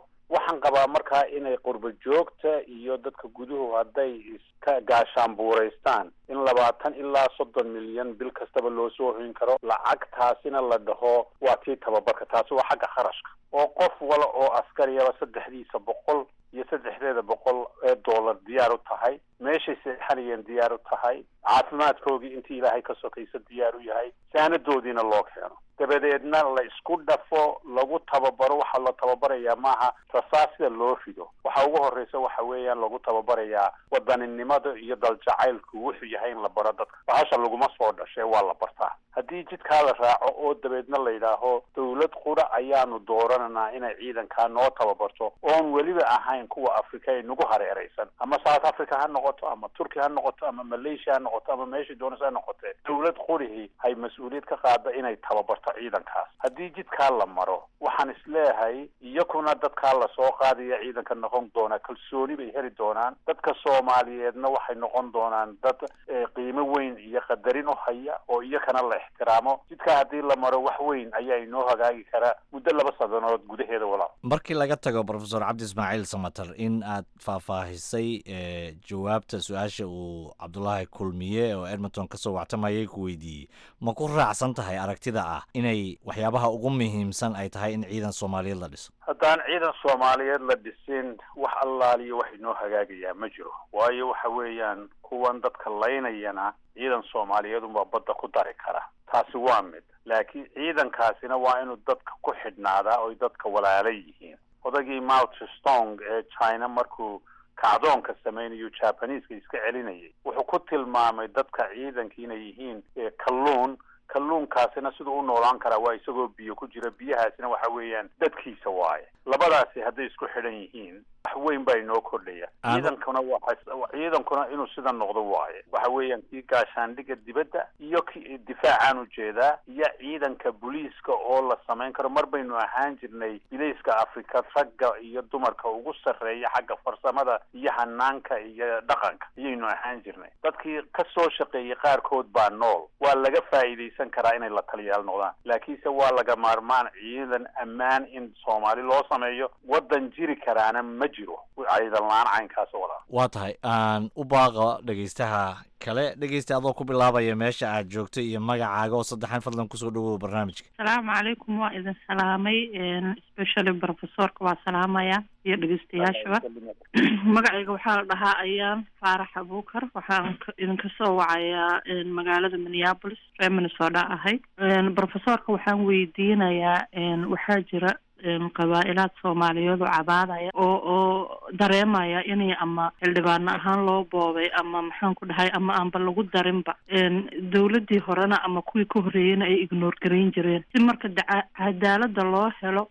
waxaan qabaa markaa inay qurba joogta iyo dadka guduhu hadday iska gaashaanbuuraystaan in labaatan ilaa soddon milyan bil kastaba loo soo hoyn karo lacagtaasina la dhaho waa tii tababarka taasi waa xagga kharashka oo qof wala oo askariyaba saddexdiisa boqol iyo saddexdeeda boqol ee dollar diyaar u tahay meeshay seexanayeen diyaar u tahay caafimaadkoogii intii ilaahay ka sokaysa diyaar u yahay saanadoodiina loo keeno dabadeedna la isku dhafo lagu tababaro waxaa la tababarayaa maaha rasaas sida loo rido waxa ugu horreysa waxa weeyaan lagu tababarayaa wadaninimada iyo daljacaylku wuxuu yahay in la baro dadka bahasha laguma soo dhashee waa la bartaa haddii jidkaa la raaco oo dabeedna la yidhaaho dawlad qura ayaanu doorananaa inay ciidankaa noo tababarto oon weliba ahayn kuwa afrika ee nagu hareeraysan ama south africa ha noqoto ama turkiya ha noqoto ama malaysia ha noqoto ama meeshai doonaysa ha noqotee dawlad qurihii hay mas-uuliyad ka qaada inay tababarto ciidankaas haddii jidkaa la maro waxaan isleeyahay iyakuna dadkaa lasoo qaadaya ciidanka noqon doona kalsooni bay heli doonaan dadka soomaaliyeedna waxay noqon doonaan dad qiimo weyn iyo qadarin u haya oo iyakana la ixtiraamo jidkaa haddii la maro wax weyn ayaa inoo hagaagi karaa muddo laba sadanood gudaheeda walaal markii laga tago profesor cabdi ismaaciil samater in aad faahfaahisay jawaabta su-aasha uu cabdulaahi kulmiye oo edmonton kasoo wactamayay ku weydiiyey ma ku raacsan tahay aragtida ah inay waxyaabaha ugu muhiimsan ay tahay in ciidan soomaaliyeed la dhiso haddaan ciidan soomaaliyeed la dhisin wax allaaliyo wax inoo hagaagayaa ma jiro waayo waxa weeyaan kuwan dadka laynayana ciidan soomaaliyeed unbaa badda ku dari kara taasi waa mid laakiin ciidankaasina waa inuu dadka ku xidhnaadaa oy dadka walaala yihiin odagii mount stong ee china markuu kacdoonka samaynayo jabaneska iska celinayay wuxuu ku tilmaamay dadka ciidanka inay yihiin kalluun kalluunkaasina siduu u noolaan karaa waa isagoo biyo ku jira biyahaasina waxa weeyaan dadkiisa waaye labadaasi hadday isku xidhan yihiin wax weyn baa inoo kordhaya ciidankuna waa ciidankuna inuu sida noqdo waaye waxa weeyaan kii gaashaandhiga dibadda iyo ki difaacaan ujeedaa iyo ciidanka booliiska oo la samayn karo mar baynu ahaan jirnay bilayska afrika ragga iyo dumarka ugu sarreeya xagga farsamada iyo hanaanka iyo dhaqanka ayaynu ahaan jirnay dadkii ka soo shaqeeyey qaarkood baa nool waa laga faa'iidaysan karaa inay la taliyaal noqdaan laakiinse waa laga maarmaan ciidan ammaan in soomaali loo sameeyo waddan jiri karaana ma jiro ciidan la-aan caynkaas walaa waa tahay aan u baaqa dhegeystaha kale dhegeysta adoo ku bilaabaya meesha aad joogto iyo magacaaga oo saddexan fadlan kusoo dhawow barnaamijka asalaamu calaykum waa idin salaamay specially professorka waa salaamaya iyo dhegeystayaashaba magacayga waxaa la dhahaa ayaan faarax abuukar waxaan idinka soo wacayaa magaalada minneapolis reer minnesota ahay professorka waxaan weydiinayaa waxaa jira qabaa-ilaad soomaaliyeed oo cabaadaya oo oo dareemaya inay ama xildhibaano ahaan loo boobay ama maxaan ku dhahay ama aanba lagu darinba dawladdii horena ama kuwii ka horreeyeyna ay ignoor garayn jireen si marka daca cadaalada loo helo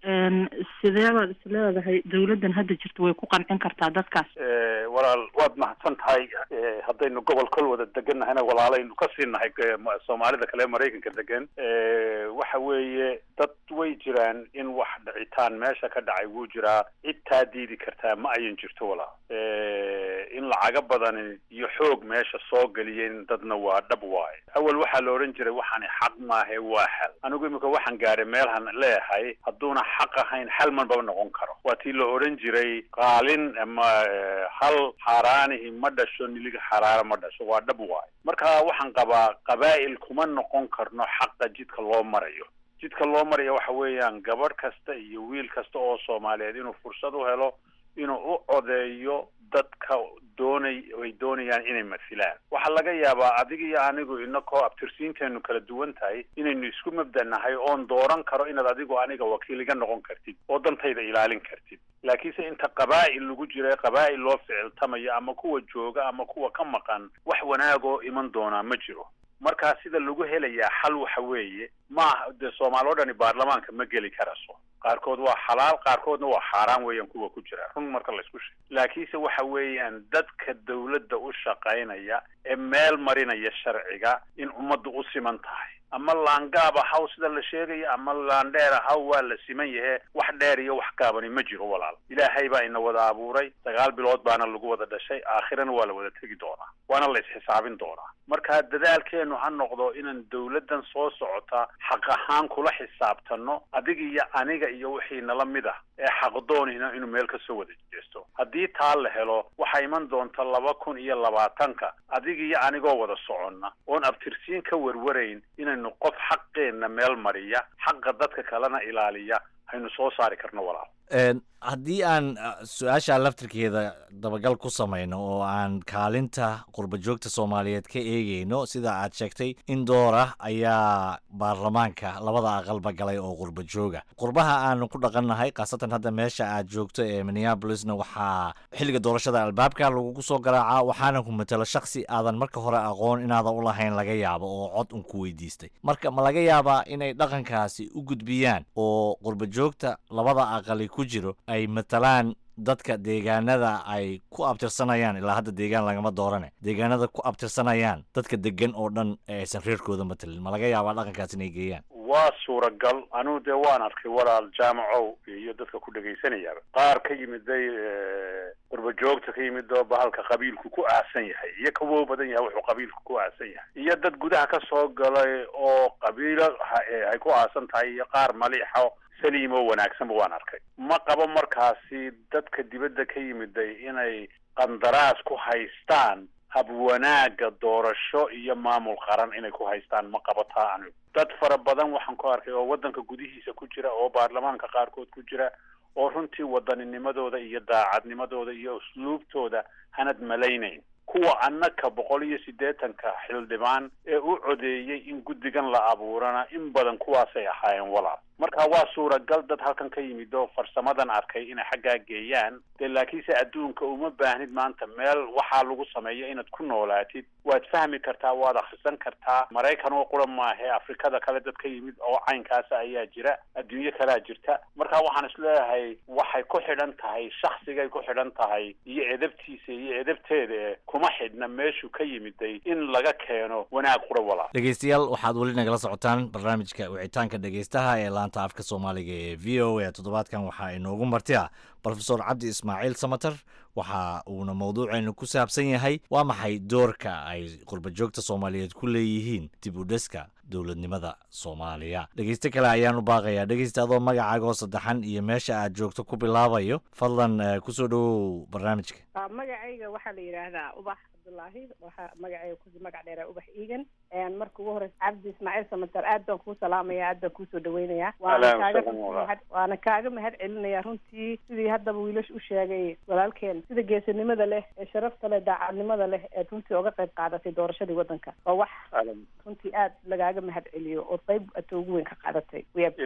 sidee baad is leedahay dawladdan hadda jirta way ku qancin kartaa dadkaas walaal waad mahadsan tahay haddaynu gobol kol wada deganahayna walaalaynu ka sii nahay soomaalida kale maraykanka degan waxa weeye dad way jiraan in wax dhicitaan meesha ka dhacay wuu jiraa cid taa diidi kartaa ma ayan jirto walaal in lacaga badani iyo xoog meesha soo geliyeen dadna waa dhab waaye awal waxaa la odhan jiray waxaani xaq maahe waa xal anigu imika waxaan gaadhay meelhan leeyahay hadduuna xaq ahayn xal manbaba noqon karo waa tii la odhan jiray qaalin ama hal xaaraanihi ma dhasho niliga xaraara ma dhasho waa dhab waaye marka waxaan qabaa qabaa'il kuma noqon karno xaqa jidka loo marayo jidka loo maraya waxa weeyaan gabadh kasta iyo wiil kasta oo soomaaliyeed inuu fursad u helo inuu u codeeyo dadka doonay ay doonayaan inay masilaan waxaa laga yaabaa adiga iyo anigu inakoo abtirsiinteenu kala duwan tahay inaynu isku mabda nahay oon dooran karo inaad adigu aniga wakiil iga noqon kartid oo dantayda ilaalin kartid laakiinse inta qabaa'il lagu jira qabaa'il loo ficiltamayo ama kuwa jooga ama kuwa ka maqan wax wanaagoo iman doonaa ma jiro markaa sida lagu helayaa xal waxa weeye maaha dee soomaali o dhani baarlamaanka ma geli karaso qaarkood waa xalaal qaarkoodna waa xaaraan weeyaan kuwa ku jira run marka la isku sheego laakiinse waxa weeyaan dadka dawladda u shaqaynaya ee meel marinaya sharciga in ummaddu u siman tahay ama laangaab ahaw sida la sheegaya ama laandheer ahaw waa la siman yahe wax dheer iyo wax gaabani ma jiro walaal ilaahay baa ina wada abuuray sagaal bilood baana lagu wada dhashay aakhirana waa la wada tegi doonaa waana la isxisaabin doonaa marka dadaalkeenu ha noqdo inaan dawladdan soo socota xaq ahaan kula xisaabtano adiga iyo aniga iyo wixii nala mid ah ee xaqdoonina inuu meel kasoo wada jeesto haddii taa la helo waxaa iman doonta laba kun iyo labaatanka adiga iyo anigoo wada soconna oon abtirsiin ka warwarayn inaynu qof xaqeenna meel mariya xaqa dadka kalena ilaaliya haynu soo saari karno walaal haddii aan su-aasha laftirkeeda dabagal ku samayno oo aan kaalinta qurba joogta soomaaliyeed ka eegeyno sida aad sheegtay in doora ayaa baarlamaanka labada aqalba galay oo qurba jooga qurbaha aanu ku dhaqannahay khaasatan hadda meesha aad joogto ee minneabolisna waxaa xilliga doorashada albaabka lagugu soo garaacaa waxaana ku matalo shaksi aadan marka hore aqoon inaadan u lahayn laga yaabo oo cod un ku weydiistay marka ma laga yaabaa inay dhaqankaasi u gudbiyaan oo qurba joogta labada aqali ku jiro ay matalaan dadka deegaanada ay ku abtirsanayaan ilaa hadda deegaan lagama doorane deegaanada ku abtirsanayaan dadka degan oo dhan ee aysan reerkooda matalin ma laga yaabaa dhaqankaas inay geeyaan waa suuragal anugu dee waan arkay walaal jaamacow iyo dadka ku dhagaysanayaaba qaar ka yimiday qurba joogta ka yimid oo bahalka qabiilku ku aasan yahay iyo ka wow badan yahay wuxuu qabiilku ku aasan yahay iyo dad gudaha ka soo galay oo qabiilo ay ku aasan tahay iyo qaar maliixo saliim oo wanaagsanba waan arkay ma qabo markaasi dadka dibadda ka yimiday inay qandaraas ku haystaan hab wanaagga doorasho iyo maamul qaran inay ku haystaan ma qabo taa anigu dad fara badan waxaan ku arkay oo waddanka gudihiisa ku jira oo baarlamaanka qaarkood ku jira oo runtii waddaninimadooda iyo daacadnimadooda iyo usluubtooda hanad malaynayn kuwa annaka boqol iyo siddeetanka xildhibaan ee u codeeyey in guddigan la abuurana in badan kuwaasay ahaayeen walaal marka waa suuragal dad halkan ka yimid oo farsamadan arkay inay xaggaa geeyaan dee laakiinse adduunka uma baahnid maanta meel waxaa lagu sameeyo inaad ku noolaatid waad fahmi kartaa waad akhrisan kartaa maraykan oo qura maahe afrikada kale dad ka yimid oo caynkaasa ayaa jira adduunyo kalea jirta marka waxaan isleeyahay waxay ku xidhan tahay shaksigay ku xidhan tahay iyo edabtiisa iyo edabteeda e kuma xidhna meeshuu ka yimiday in laga keeno wanaag qura walaal dhegeystayaal waxaad weli nagala socotaan barnaamijka wicitaanka dhegeystaha ee laanta afka soomaaliga ee v o a toddobaadkan waxaa inoogu marti ah brofesor cabdi ismaaciil samater waxa uuna mawduuceenu ku saabsan yahay waa maxay doorka ay qurba joogta soomaaliyeed ku leeyihiin dib u dhiska dowladnimada soomaaliya dhegeyste kale ayaan u baaqayaa dhegeysta adoo magacaagoo saddexan iyo meesha aad joogto ku bilaabayo fadlan kusoo dhowow barnaamijka magacayga waxaa la yidhaahdaa ubax cabdulaahi waxaa magacayga ku magac dheeraa ubax iigan marka ugu horeysa cabdi ismaaciil samater aad baan kuu salaamaya aad baan kuusoo dhaweynayaa waana kaaga waana kaaga mahad celinaya runtii sidii haddaba wiilash u sheegay walaalkeen sida geesinimada leh ee sharafta leh daacadnimada leh ee runtii oga qayb qaadatay doorashadii waddanka waa wax runtii aad lagaaga mahad celiyo oo qayb ata ugu weyn ka qaadatay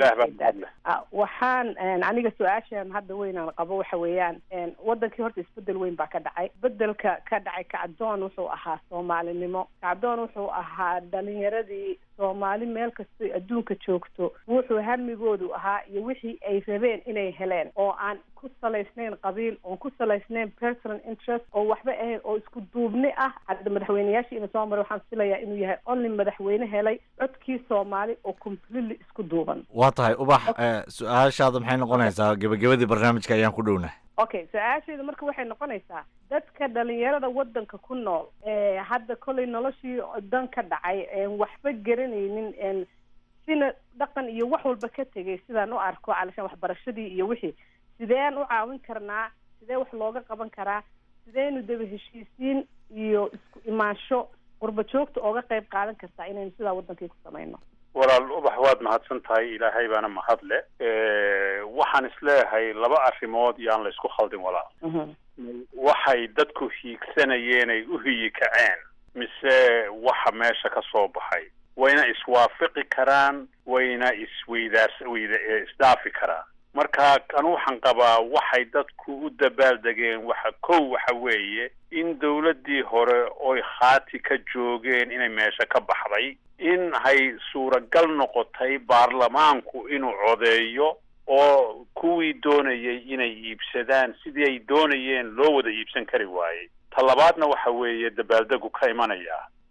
waxaan aniga su-aashan hadda weynaan qabo waxa weeyaan wadankii horta isbedel weyn baa ka dhacay bedelka ka dhacay kacdoon wuxuu ahaa soomaalinimo kacdoon wuxuu ahaa dhalinyaradii soomaali meel kastay adduunka joogto wuxuu hamigoodu ahaa iyo wixii ay rabeen inay heleen oo aan ku salaysnayn qabiil oon ku salaysnayn personal interest oo waxba ahayn oo isku duubni ah hadda madaxweyneyaashii ina soo maray waxaan filayaa inuu yahay only madaxweyne helay codkii soomaali oo completely isku duuban waa tahay ubax su-aashaada maxay noqonaysaa gebagabadii barnaamijka ayaan ku dhownahay okay su-aasheedu marka waxay noqonaysaa dadka dhalinyarada waddanka ku nool ee hadda kollay noloshii dan ka dhacay een waxba garanaynin sina dhaqan iyo wax walba ka tegay sidaan u arko calashaan waxbarashadii iyo wixii sideen u caawin karnaa sidee wax looga qaban karaa sideynu daba heshiisiin iyo isku imaansho qurba joogta ooga qayb qaadan kartaa inaynu sidaa waddankii ku samayno walaal ubax waad mahadsan tahay ilaahay baana mahad le waxaan isleeyahay laba arrimood yaan la isku khaldin walaal waxay dadku hiigsanayeen ay u hiyi kaceen mise waxa meesha ka soo baxay wayna iswaafaqi karaan wayna isweydaas weyda isdhaafi karaan marka anu waxaan qabaa waxay dadku u dabaaldegeen waxa kow waxa weeye in dawladdii hore oy khaati ka joogeen inay meesha ka baxday in hay suuragal noqotay baarlamaanku inuu codeeyo oo kuwii doonayay inay iibsadaan sidii ay doonayeen loo wada iibsan kari waayey ta labaadna waxa weeye dabaaldegu ka imanaya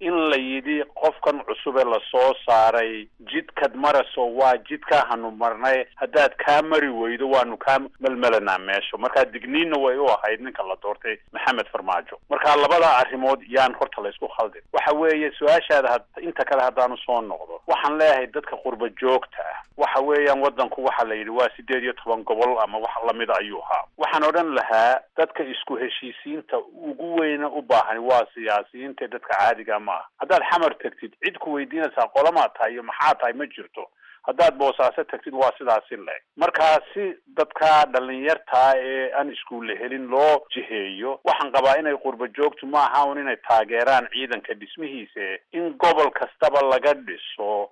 in la yidhi qofkan cusub ee lasoo saaray jidkad maraso waa jidkaa hanu marnay haddaad kaa mari weydo waanu kaa melmelanaa meesha marka digniinna way u ahayd ninka la doortay maxamed farmaajo marka labada arrimood yaan horta laysku khaldin waxa weeye su-aashaada had inta kale haddaanu soo noqdo waxaan leeyahay dadka qurba joogta ah waxa weeyaan waddanku waxa la yidhi waa sideed iyo toban gobol ama wax lamida ayuu ahaa waxaan odhan lahaa dadka isku heshiisiinta ugu weyna u baahan waa siyaasiyiinta dadka caadiga ma ah haddaad xamar tagtid cid ku weydiinaysaa qolamaa tahay iyo maxaa tahay ma jirto haddaad boosaaso tagtid waa sidaasi leeg markaa si dadka dhalinyartaa ee aan iskuulle helin loo jiheeyo waxaan qabaa inay qurba joogtu ma aha un inay taageeraan ciidanka dhismihiisa in gobol kastaba laga dhiso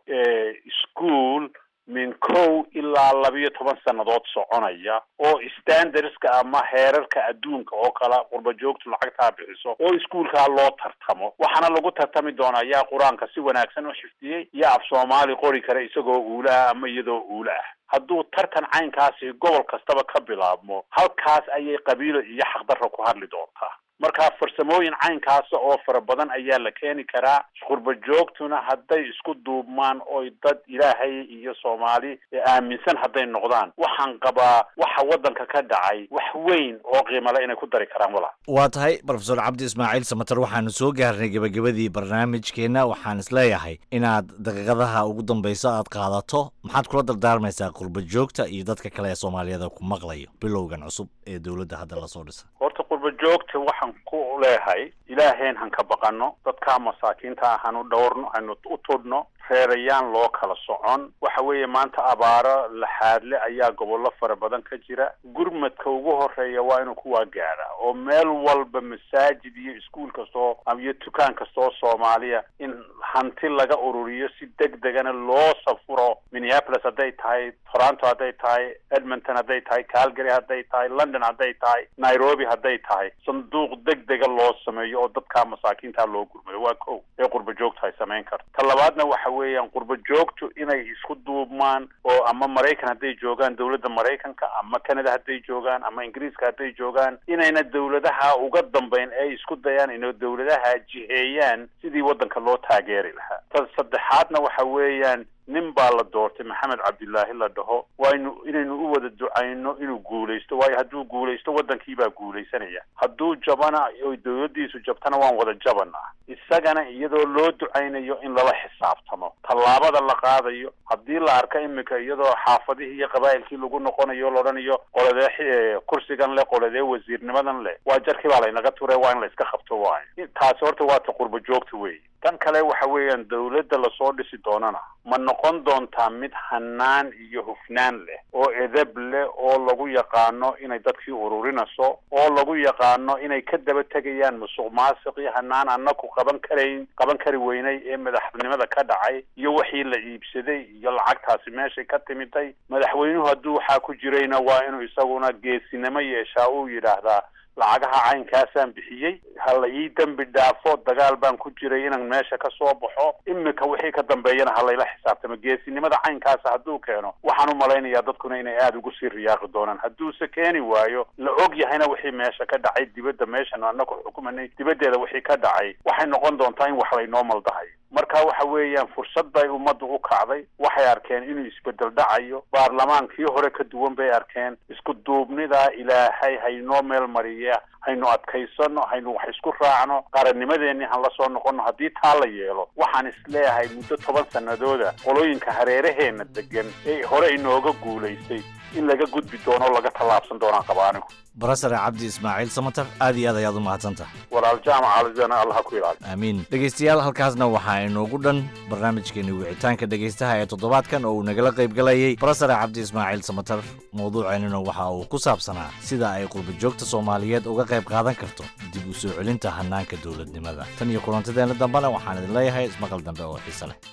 ischool min kow ilaa labiyo toban sannadood soconaya oo standardska ama heerarka adduunka oo kala qurba joogtu lacagtaa bixiso oo iskuolkaa loo tartamo waxaana lagu tartami doonaa yaa qur-aanka si wanaagsan u xifdiyey yaa af soomaali qori kara isagoo uula ah ama iyadoo uula ah hadduu tartan caynkaasi gobol kastaba ka bilaabmo halkaas ayay qabiilo iyo xaqdarra ku hadli doontaa marka farsamooyin caynkaasa oo fara badan ayaa la keeni karaa qurba joogtuna hadday isku duubmaan oy dad ilaahay iyo soomaali aaminsan hadday noqdaan waxaan qabaa waxa waddanka ka dhacay wax weyn oo qiimale inay ku dari karaan walaa waa tahay brofesor cabdi ismaaciil samater waxaanu soo gaarnay gebagabadii barnaamijkeenna waxaan isleeyahay inaad daqiiqadaha ugu dambeysa aad qaadato maxaad kula dardaarmaysaa qurba joogta iyo dadka kale ee soomaaliyada ku maqlayo bilowgan cusub ee dowladda hadda lasoo dhisa horta qurba joogta waxaan ku leehay ilaaheen han ka baqano dadkaa masaakiinta ah hanu dhowrno hanu u tudhno reerayaan loo kala socon waxa weeye maanta abaaro laxaadle ayaa gobollo fara badan ka jira gurmadka ugu horeeya waa inuu kuwaa gaadha oo meel walba masaajid iyo iskuol kastoo iyo dukaan kastoo soomaaliya in hanti laga ururiyo si deg degana loo safuro minneapolis hadday tahay toronto hadday tahay edmonton hadday tahay calgary hadday tahay london hadday tahay nairobi hadday tahay sanduuq deg dega loo sameeyo oo dadkaa masaakiinta loo gurmayo waa ko ee qurba joogta ay samayn karto ta labaadna waxa weeyaan qurba joogtu inay isku duubmaan oo ama maraykan hadday joogaan dowladda maraykanka ama canada hadday joogaan ama ingiriiska hadday joogaan inayna dowladaha uga dambeyn ee isku dayaan inay dowladaha jiheeyaan sidii waddanka loo taageeri lahaa ta saddexaadna waxa weeyaan nin baa la doortay maxamed cabdilaahi la dhaho waynu inaynu u wada ducayno inuu guulaysto waayo hadduu guulaysto waddankiibaa guulaysanaya hadduu jabana oy dowladdiisu jabtana waan wada jabanaa isagana iyadoo loo ducaynayo in lala xisaabtamo tallaabada la qaadayo haddii la arka imika iyadoo xaafadihii iyo qabaa'ilkii lagu noqonayo o laodhanayo qoladee kursigan leh qoladee wasiirnimadan leh waa jarkii baa laynaga ture waa in la iska qabto waayo taasi horta waa ta qurba joogta weeye tan kale waxa weeyaan dowladda lasoo dhisi doonana ma noqon doontaa mid hanaan iyo hufnaan leh oo edab leh oo lagu yaqaano inay dadkii ururinayso oo lagu yaqaano inay ka daba tegayaan musuq maasiqii hanaan anaku qaban karayn qaban kari weynay ee madaxnimada ka dhacay iyo wixii la iibsaday iyo lacagtaasi meeshay ka timiday madaxweynuhu hadduu waxaa ku jirayna waa inuu isaguna geesinimo yeeshaa uu yidhaahdaa lacagaha caynkaasaan bixiyey ha la ii dembi dhaafo dagaal baan ku jiray inaan meesha ka soo baxo imika wixii ka dambeeyana ha layla xisaabtamo geesinimada caynkaasa hadduu keeno waxaan u malaynayaa dadkuna inay aada ugu sii riyaaqi doonaan hadduuse keeni waayo la og yahayna wixii meesha ka dhacay dibadda meeshan anaku xukumanay dibaddeeda wixii ka dhacay waxay noqon doontaa in wax laynoo maldahayo marka waxa weeyaan fursad bay ummaddu u kacday waxay arkeen inuu isbedel dhacayo baarlamaankii hore ka duwan bay arkeen isku duubnidaa ilaahay haynoo meel mariya haynu adkaysano haynu wax isku raacno qarannimadeenni han la soo noqono haddii taa la yeelo waxaan isleeyahay muddo toban sanadooda qolooyinka hareeraheena degan ee hore inooga guulaystay in laga gudbi doono o laga tallaabsan doonaan qaba anigu barasare cabdi ismaaciil samater aad iyo aad ayaad u mahadsantaha walaal jaamac alizana allah ku ilaali aamiin dhegaystayaal halkaasna waxaa inoogu dhan barnaamijkeeni wicitaanka dhegaystaha ee toddobaadkan oo uu nagala qayb galayay barasare cabdi ismaaciil samater mawduuceennuna waxa uu ku saabsanaa sida ay qurba joogta soomaaliyeed uga qayb qaadan karto dib u soo celinta hannaanka dowladnimada tan iyo kulantadeenna dambena waxaan idin leeyahay ismaqal dambe oo xiise leh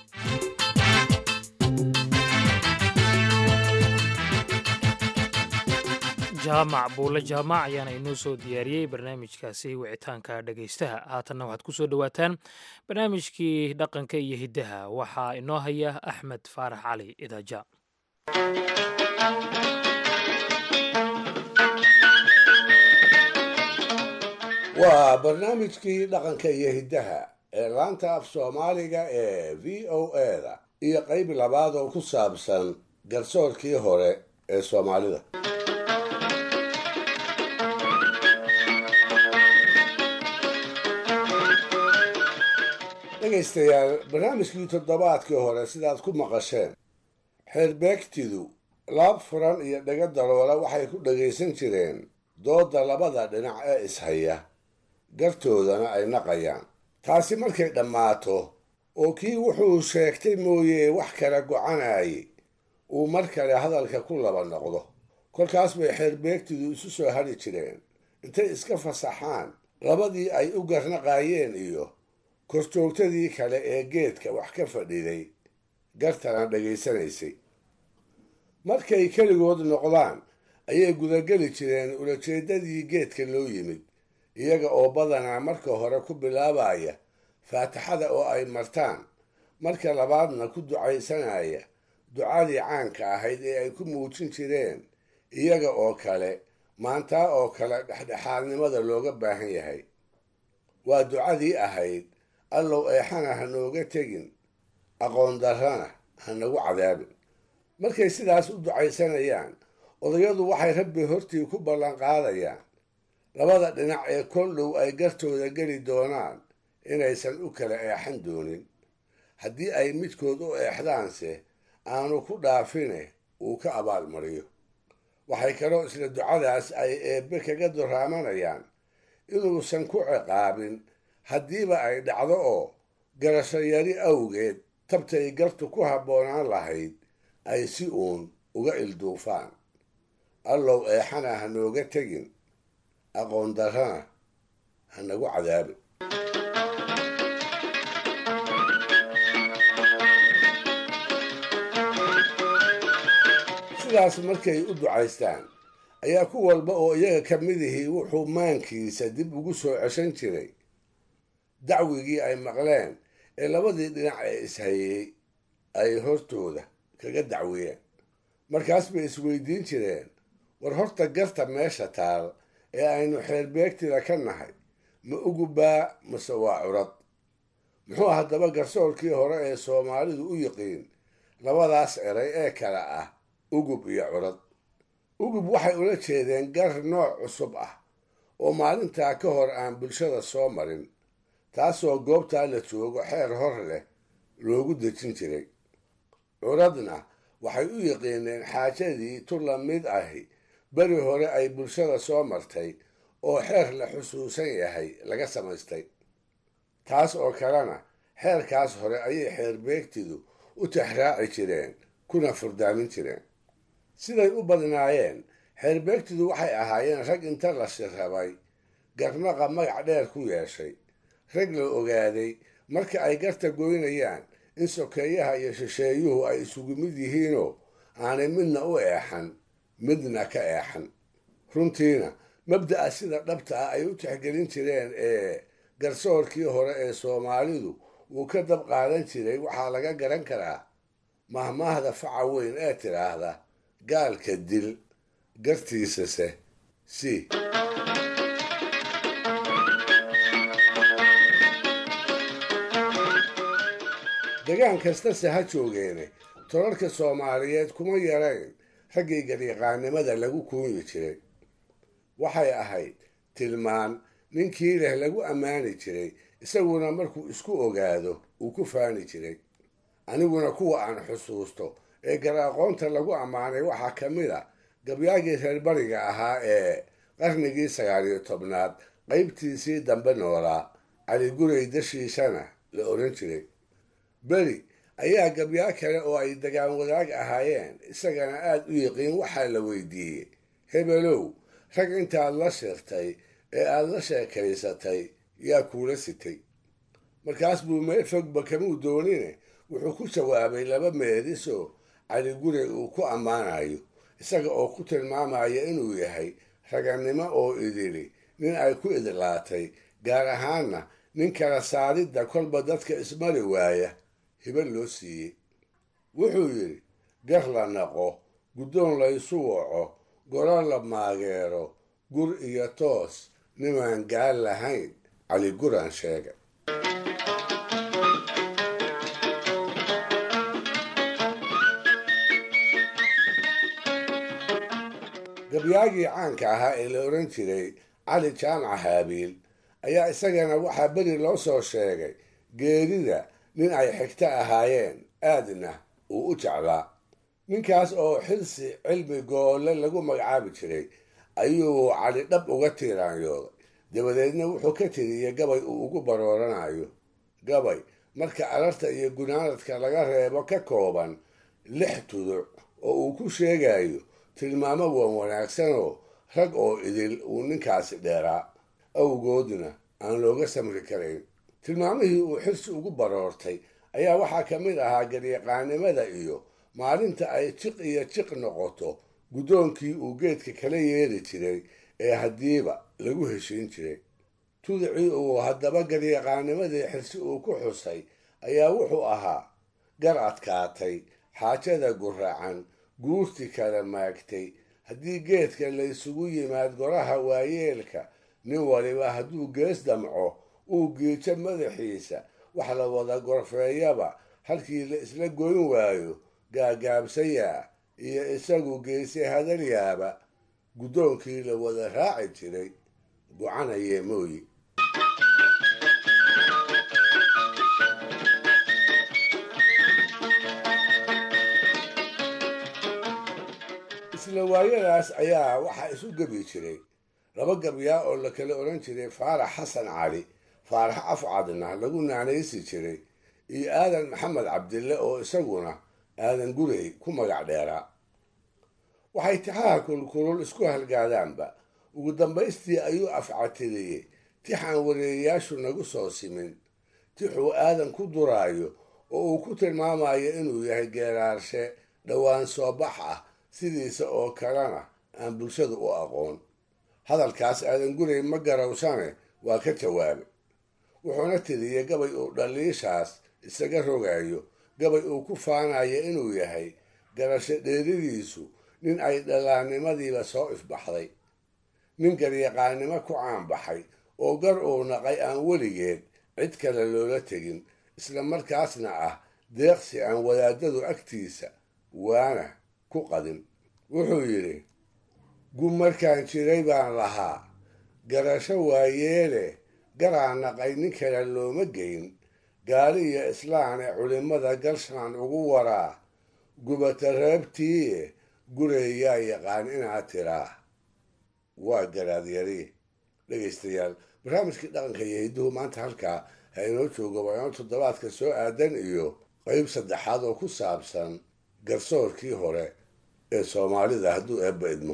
jaamac buulle jaamac ayaana inoo soo diyaariyey barnaamijkaasi wicitaanka dhegaystaha haatanna waxaad ku soo dhowaataan barnaamijkii dhaqanka iyo hiddaha waxaa inoo haya axmed faarax cali idaaja waa barnaamijkii dhaqanka iyo hiddaha ee laanta af soomaaliga ee v o eda iyo qayb labaad oo ku saabsan garsoorkii hore ee soomaalida dhegaystayaal barnaamijkii toddobaadkii hore sidaad ku maqasheen xeerbeegtidu laab furan iyo dhaga daloola waxay ku dhagaysan jireen doodda labada dhinac ee ishaya gartoodana ay naqayaan taasi markay dhammaato oo kii wuxuu sheegtay mooye wax kala gocanayay uu mar kale hadalka ku laba noqdo kolkaas bay xeerbeegtidu isu soo hadhi jireen intay iska fasaxaan labadii ay u garnaqaayeen iyo korjoogtadii kale ee geedka wax ka fadhiday gartana dhegaysanaysay markay keligood noqdaan ayay gudageli jireen ulajeeddadii geedka loo yimid iyaga oo badanaa marka hore ku bilaabaya faatixada oo ay martaan marka labaadna ku ducaysanaya ducadii caanka ahayd ee ay ku muujin jireen iyaga oo kale maantaa oo kale dhexdhexaadnimada looga baahan yahay waa ducadii ahayd allow eexana ha nooga tegin aqoon darrana ha nagu cadaabin markay sidaas u ducaysanayaan odayadu waxay rabbi hortii ku ballanqaadayaan labada dhinac ee kol dhow ay gartooda geli doonaan inaysan u kala eexan doonin haddii ay midkood u eexdaanse aanu ku dhaafine uu ka abaalmariyo waxay kaloo isla ducadaas ay eebbe kaga duraamanayaan inuusan ku ciqaabin haddiiba ay dhacdo oo garasho yari awgeed tabtay gartu ku habboonaan lahayd ay si uun uga ilduufaan allow eexana ha nooga tegin aqoon darrana ha nagu cadaabin sidaas markay u ducaystaan ayaa ku walba oo iyaga ka midihii wuxuu maankiisa dib ugu soo ceshan jiray dacwigii ay maqleen ee labadii dhinac ee ishayey ay hortooda kaga dacwiyeen markaas bay isweydiin jireen war horta garta meesha taal ee aynu xeerbeegtida ka nahay ma ugubaa mase waa curad muxuu haddaba garsoorkii hore ee soomaalidu u yiqiin labadaas eray ee kale ah ugub iyo curad ugub waxay ula jeedeen gar nooc cusub ah oo maalintaa ka hor aan bulshada soo marin taasoo goobtaa la joogo xeer hor leh loogu dejin jiray curadna waxay u yiqiineen xaajadii tu la mid ahi beri hore ay bulshada soo martay oo xeer la xusuusan yahay laga samaystay taas oo kalena xeerkaas hore ayay xeerbeegtidu u tixraaci jireen kuna furdaamin jireen siday u badnaayeen xeerbeegtidu waxay ahaayeen rag inta la shirrabay garnaqa magac dheer ku yeeshay rag la ogaaday marka ay garta goynayaan in sokeeyaha iyo shisheeyuhu ay isugu mid yihiinoo aanay midna u eexan midna ka eexan runtiina mabda'a sida dhabta ah ay u tixgelin jireen ee garsoorkii hore ee soomaalidu uu ka dab qaadan jiray waxaa laga garan karaa mahmaahda faca weyn ee tidhaahda gaalka dil gartiisase si degaan kastase ha joogeene tolarka soomaaliyeed kuma yarayn raggii garyaqaannimada lagu kuunyi jiray waxay ahayd tilmaan ninkii leh lagu ammaani jiray isaguna markuu isku ogaado uu ku faani jiray aniguna kuwa aan xusuusto ee gar aqoonta lagu ammaanay waxaa ka mid a gabyaagii reer bariga ahaa ee qarnigii sagaaliyo tobnaad qaybtiisii dambe noolaa cali guray dashiishana la odhan jiray beri ayaa gabyaa kale oo ay dagaan wadaag ahaayeen isagana aad u yiqiin waxaa la weydiiyey hebelow rag intaad la shirtay ee aad la sheekaysatay yaa kuula sitay markaas buu meel fogba kamuu doonine wuxuu ku jawaabay laba meedisoo cali gure uu ku ammaanayo isaga oo ku tilmaamaya inuu yahay ragannimo oo idili nin ay ku idlaatay gaar ahaanna nin kala saaridda kolba dadka ismari waaya hiba loo siiyey wuxuu yidhi gar la naqo guddoon laysu waco golo la maageero gur iyo toos nimaan gaal lahayn cali guraan sheega gabyaagii caanka ahaa ee la odhan jiray cali jaamaca haabiil ayaa isagana waxaa beri loo soo sheegay geerida nin ay xigto ahaayeen aadna uu u jeclaa ninkaas oo xilsi cilmi goolle lagu magacaabi jiray ayuu cali dhab uga tiiraanyooday dabadeedna wuxuu ka tiriyey gabay uu ugu barooranayo gabay marka alarta iyo gunaanadka laga reebo ka kooban lix tuduc oo uu ku sheegayo tilmaamo wan wanaagsanoo rag oo idil uu ninkaasi dheeraa awgoodna aan looga samri karayn tilmaamihii uu xirsi ugu baroortay ayaa waxaa ka mid ahaa garyaqaanimada iyo maalinta ay jiq iyo jiq noqoto guddoonkii uu geedka kala yeeri jiray ee haddiiba lagu heshiin jiray tudicii uu haddaba garyaqaanimadii xirsi uu ku xusay ayaa wuxuu ahaa gar adkaatay xaajada guraacan guurti kala maagtay haddii geedka laysugu yimaad goraha waayeelka nin waliba hadduu gees damco uu giijo madaxiisa wax la wada gorfeeyaba halkii la isla goyn waayo gaagaabsayaa iyo isagu geese hadalyaaba guddoonkii la wada raaci jiray gocanayee mooyi isla waayadaas ayaa waxaa isu gebi jiray laba gabyaa oo la kala odhan jiray faarax xasan cali faarax afcadna lagu naanaysi jiray iyo aadan maxamed cabdille oo isaguna aadan gurey ku magac dheeraa waxay tixaha kulkulul isku halgaadaanba ugu dambaystii ayuu afcatiriyey tixaan wareeyayaashu nagu soo simin tixuu aadan ku duraayo oo uu ku tilmaamayo inuu yahay geeraarshe dhowaan soo bax ah sidiisa oo kalena aan bulshadu u aqoon hadalkaas aadan gurey ma garawsane waa ka jawaabay wuxuuna tiriyey gabay uu dhaliishaas isaga rogayo gabay uu ku faanayo inuu yahay garasho dheeridiisu nin ay dhalaannimadiiba soo ifbaxday nin garyaqaannimo ku caanbaxay oo gar uu naqay aan weligeed cid kale loola tegin isla markaasna ah deeqsi aan wadaadadu agtiisa waana ku qadin wuxuu yidhi gub markaan jiray baan lahaa garasho waayeele garaa naqay nin kale looma geyn gaali iyo islaan ee culimmada galshaan ugu waraa gubata reebtiiye gureeyaa yaqaan inaad tiraa waa garaadyari dhegaystayaal barnaamijkii dhaqanka iyo hidduhu maanta halkaa ha inoo joogo waa inoo toddobaadka soo aadan iyo qayb saddexaad oo ku saabsan garsoorkii hore ee soomaalida hadduu eebba idmo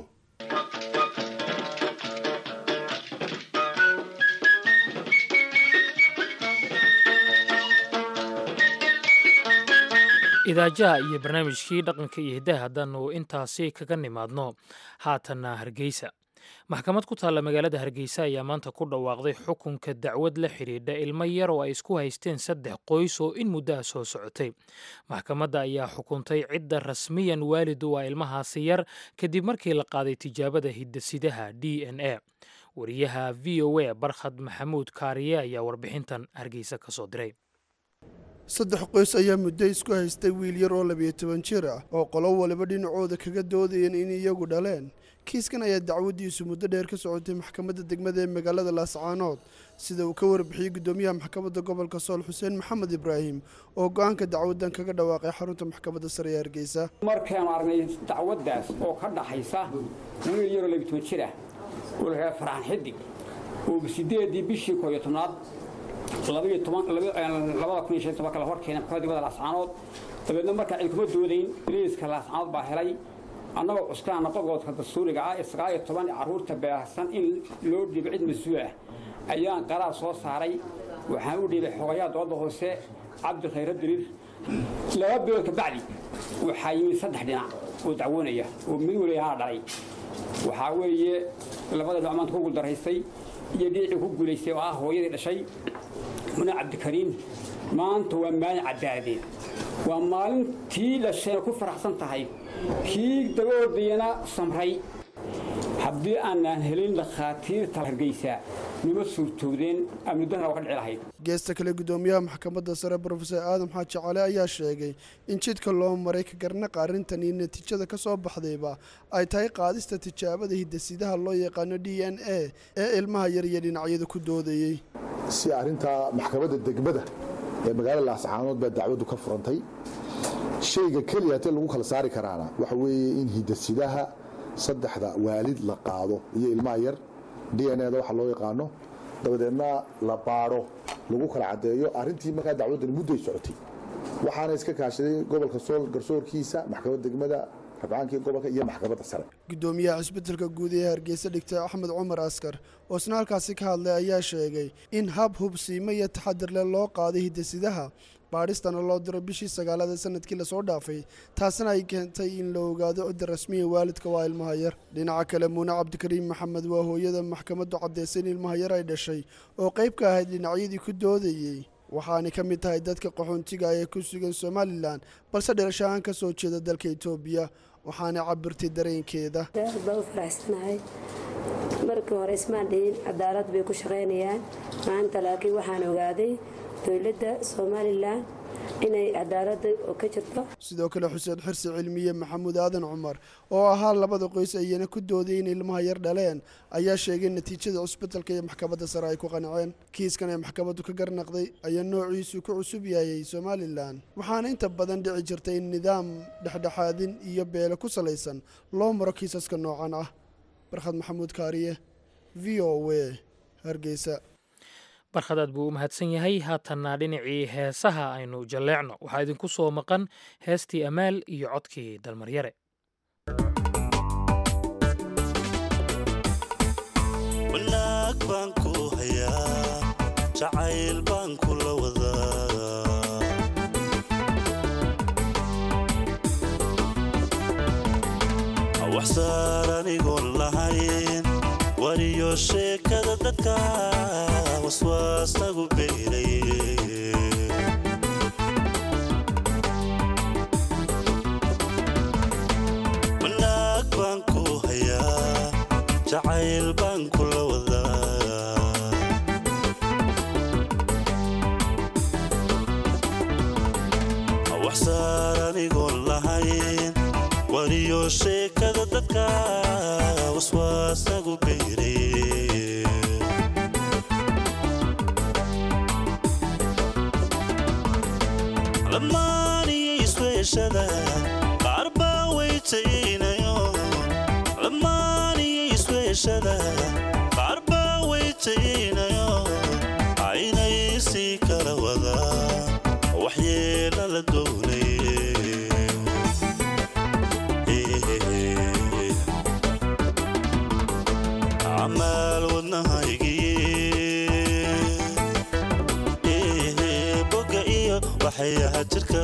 idaajaha iyo barnaamijkii dhaqanka iyo hiddaha haddaannu intaasi kaga nimaadno haatanna hargeysa maxkamad ku taalla magaalada hargeysa ayaa maanta ku dhawaaqday xukunka dacwad la xidhiidha ilmo yar oo ay isku haysteen saddex qoys oo in muddo ah soo socotay maxkamadda ayaa xukuntay cidda rasmiyan waalid u ah ilmahaasi yar kadib markii la qaaday tijaabada hidasidaha d n a wariyaha v o a barkhad maxamuud kaariye ayaa warbixintan hargeysa ka soo diray saddex qoys ayaa muddo isku haystay wiil yar oo labiyo toban jir ah oo qolo waliba dhinacooda kaga doodayeen in iyagu dhaleen kiiskan ayaa dacwaddiisu muddo dheer ka socotay maxkamadda degmada ee magaalada laascaanood sida uu ka warbixiyey guddoomiyaha maxkamadda gobolka sool xuseen maxamed ibraahim oo go-aanka dacwaddan kaga dhawaaqay xarunta maxkamadda sare ee hargeysa markaanu aragnay dacwaddaas oo ka dhaxaysa wiil yaroo labiyo toban jir ah oo la raaa farxan xidig oo sideedii bishii kooyo tobnaad labada kun iyo shan tobanka la horkeena maxkamadda degmada laascaanood dabeedna markaa cid kuma doodayn boliiska laascaanood baa helay annagoo cuskaana qodobka dastuuriga ah ee sagaal iyo toban carruurta baahsan in loo dhiibo cid mas-uul ah ayaan qaraar soo saaray waxaan u dhiibay xogayaha dooladda hoose cabdi khayre diriir laba bilood kabacdi waxaa yimid saddex dhinac oo dacwoonaya oo mid waliyahaa dhalay waxaa weeye labada dhinac maanta ku guuldaraystay iyo dhinacii ku guulaystay oo ah hooyadii dhashay muna cabdikariim maanta waa maalin cadaadeed waa maalintii dhashayna ku faraxsan tahay kii dabaordayana samray haddii aanaan helin dhakhaatiirta hargeysa nima suurtoodeen amnidana waa ka dhici lahayd geesta kale gudoomiyaha maxkamadda sare brofesor aadam xaaji cali ayaa sheegay in jidka loo maray ka garnaqa arrintan iyo natiijada ka soo baxdayba ay tahay qaadista tijaabada hidasidaha loo yaqaano d n a ee ilmaha yar iyo dhinacyada ku doodayey si arrintaa maxkamadda degmada ee magaalada laascaanood baa dacwaddu ka furantay shayga keliya hatee lagu kala saari karaana waxa weeye in hidasidaha saddexda waalid la qaado iyo ilmaha yar d n a da waxa loo yaqaano dabadeedna la baadho lagu kala caddeeyo arrintii markaa dacwaddani mudday socotay waxaana iska kaashaday gobolka sool garsoorkiisa maxkamadda degmada rabcaankii gobolka iyo maxkamadda sare gudoomiyaha cisbitalka guud ee hargeysa dhigtay axmed cumar askar oo isna halkaasi ka hadlay ayaa sheegay in hab hubsiimo iyo taxadir leh loo qaaday hidasidaha baadhistana loo diro bishii sagaalada sanadkii lasoo dhaafay taasina ay keentay in la ogaado cidda rasmiya waalidka waa ilmaha yar dhinaca kale muune cabdikariim maxamed waa hooyada maxkamaddu caddaysay in ilmaha yar ay dhashay oo qayb ka ahayd dhinacyadii ku doodayey waxaanay ka mid tahay dadka qaxoontiga ee ku sugan somalilan balse dhalashahaan ka soo jeeda dalka etoobiya waxaanay cabirtay dareenkeeda baa u faraxsanahay markii hore ismaan dhihin cadaalad bay ku shaqaynayaan maanta laakiin waxaan ogaaday dowladda somalilan inay cadaaladda ka jirto sidoo kale xuseen xirsi cilmiye maxamuud aadan cumar oo ahaa labada qoys ayana ku dooday in ilmaha yar dhaleen ayaa sheegay natiijada cusbitalka iyo maxkamadda sare ay ku qanceen kiiskan ee maxkamaddu ka garnaqday ayaa noociisu ku cusub yaayay somalilan waxaana inta badan dhici jirtay in nidaam dhexdhexaadin iyo beele ku salaysan loo maro kiisaska noocan ah barkhad maxamuud kaariye v o w hargeysa barkhadaad buu u mahadsan yahay haatanna dhinacii heesaha aynu jalleecno waxaa idinku soo maqan heestii amaal iyo codkii dalmaryare wanaag baan ku hayaa jacayl baan kula wadaa waxsaar anigoon lahayn wariyo sheekada dadka waswaasagu beeray wanaag baan ku hayaa jacayl baan kula wadaa waxsaar anigoon lahayn wariyo sheekada dadka waswaasagu beeray lamaaniyo isweeshada qaar baa weytaynayo lamaaniyo isweeshada qaar baa weytaynayo aynay sii kala wadaa waxyeela la doonay camaal wadnahaygii boga iyo waxayaha jirka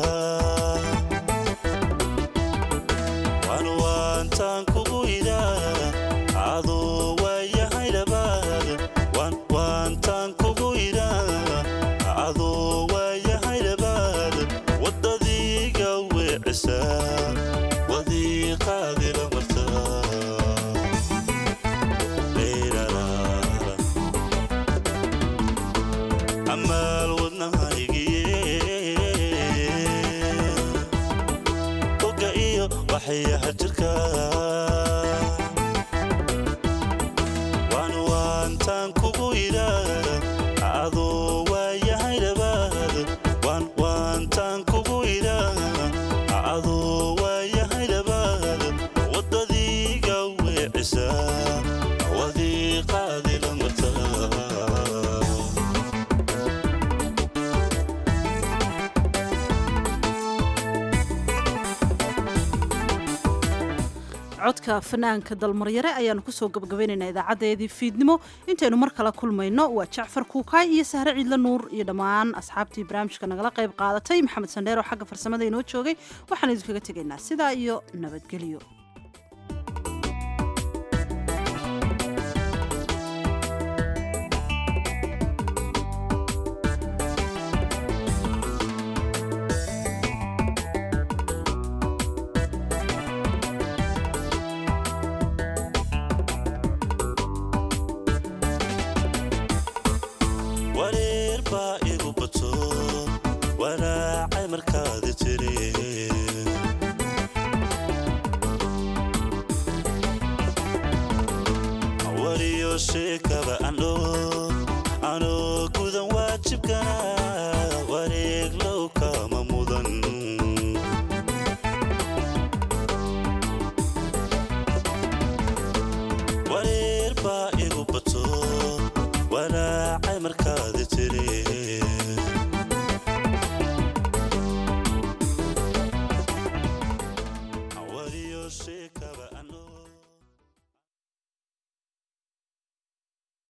waan waantaan kugu idaa aduu waayahay dhabaad waan waantaan kugu idaa aduu waayahay dhabaad waddadiiga weecisa wadiiqaadila martaa amaal wadnahaygii boga iyo waxayaha jirka waan waantaan kugu idaa aduu waayahay dhabaad waan waantaan kugu idaa aduu waayahay dhabaad waddadiiga weecisa wadiiqaadila martaa codka fanaanka dalmaryare ayaanu kusoo gabagabaynaynaa idaacadeedii fiidnimo intaynu mar kale kulmayno waa jacfar kuukaay iyo sahre ciidle nuur iyo dhammaan asxaabtii barnaamijka nagala qayb qaadatay maxamed sandheer oo xagga farsamada inoo joogay waxaan idinkaga tegaynaa sidaa iyo nabadgelyo sheekaba andho anoo gudan waajibkana wareeg low kama mudan wareer baa igu bato walaacay markaa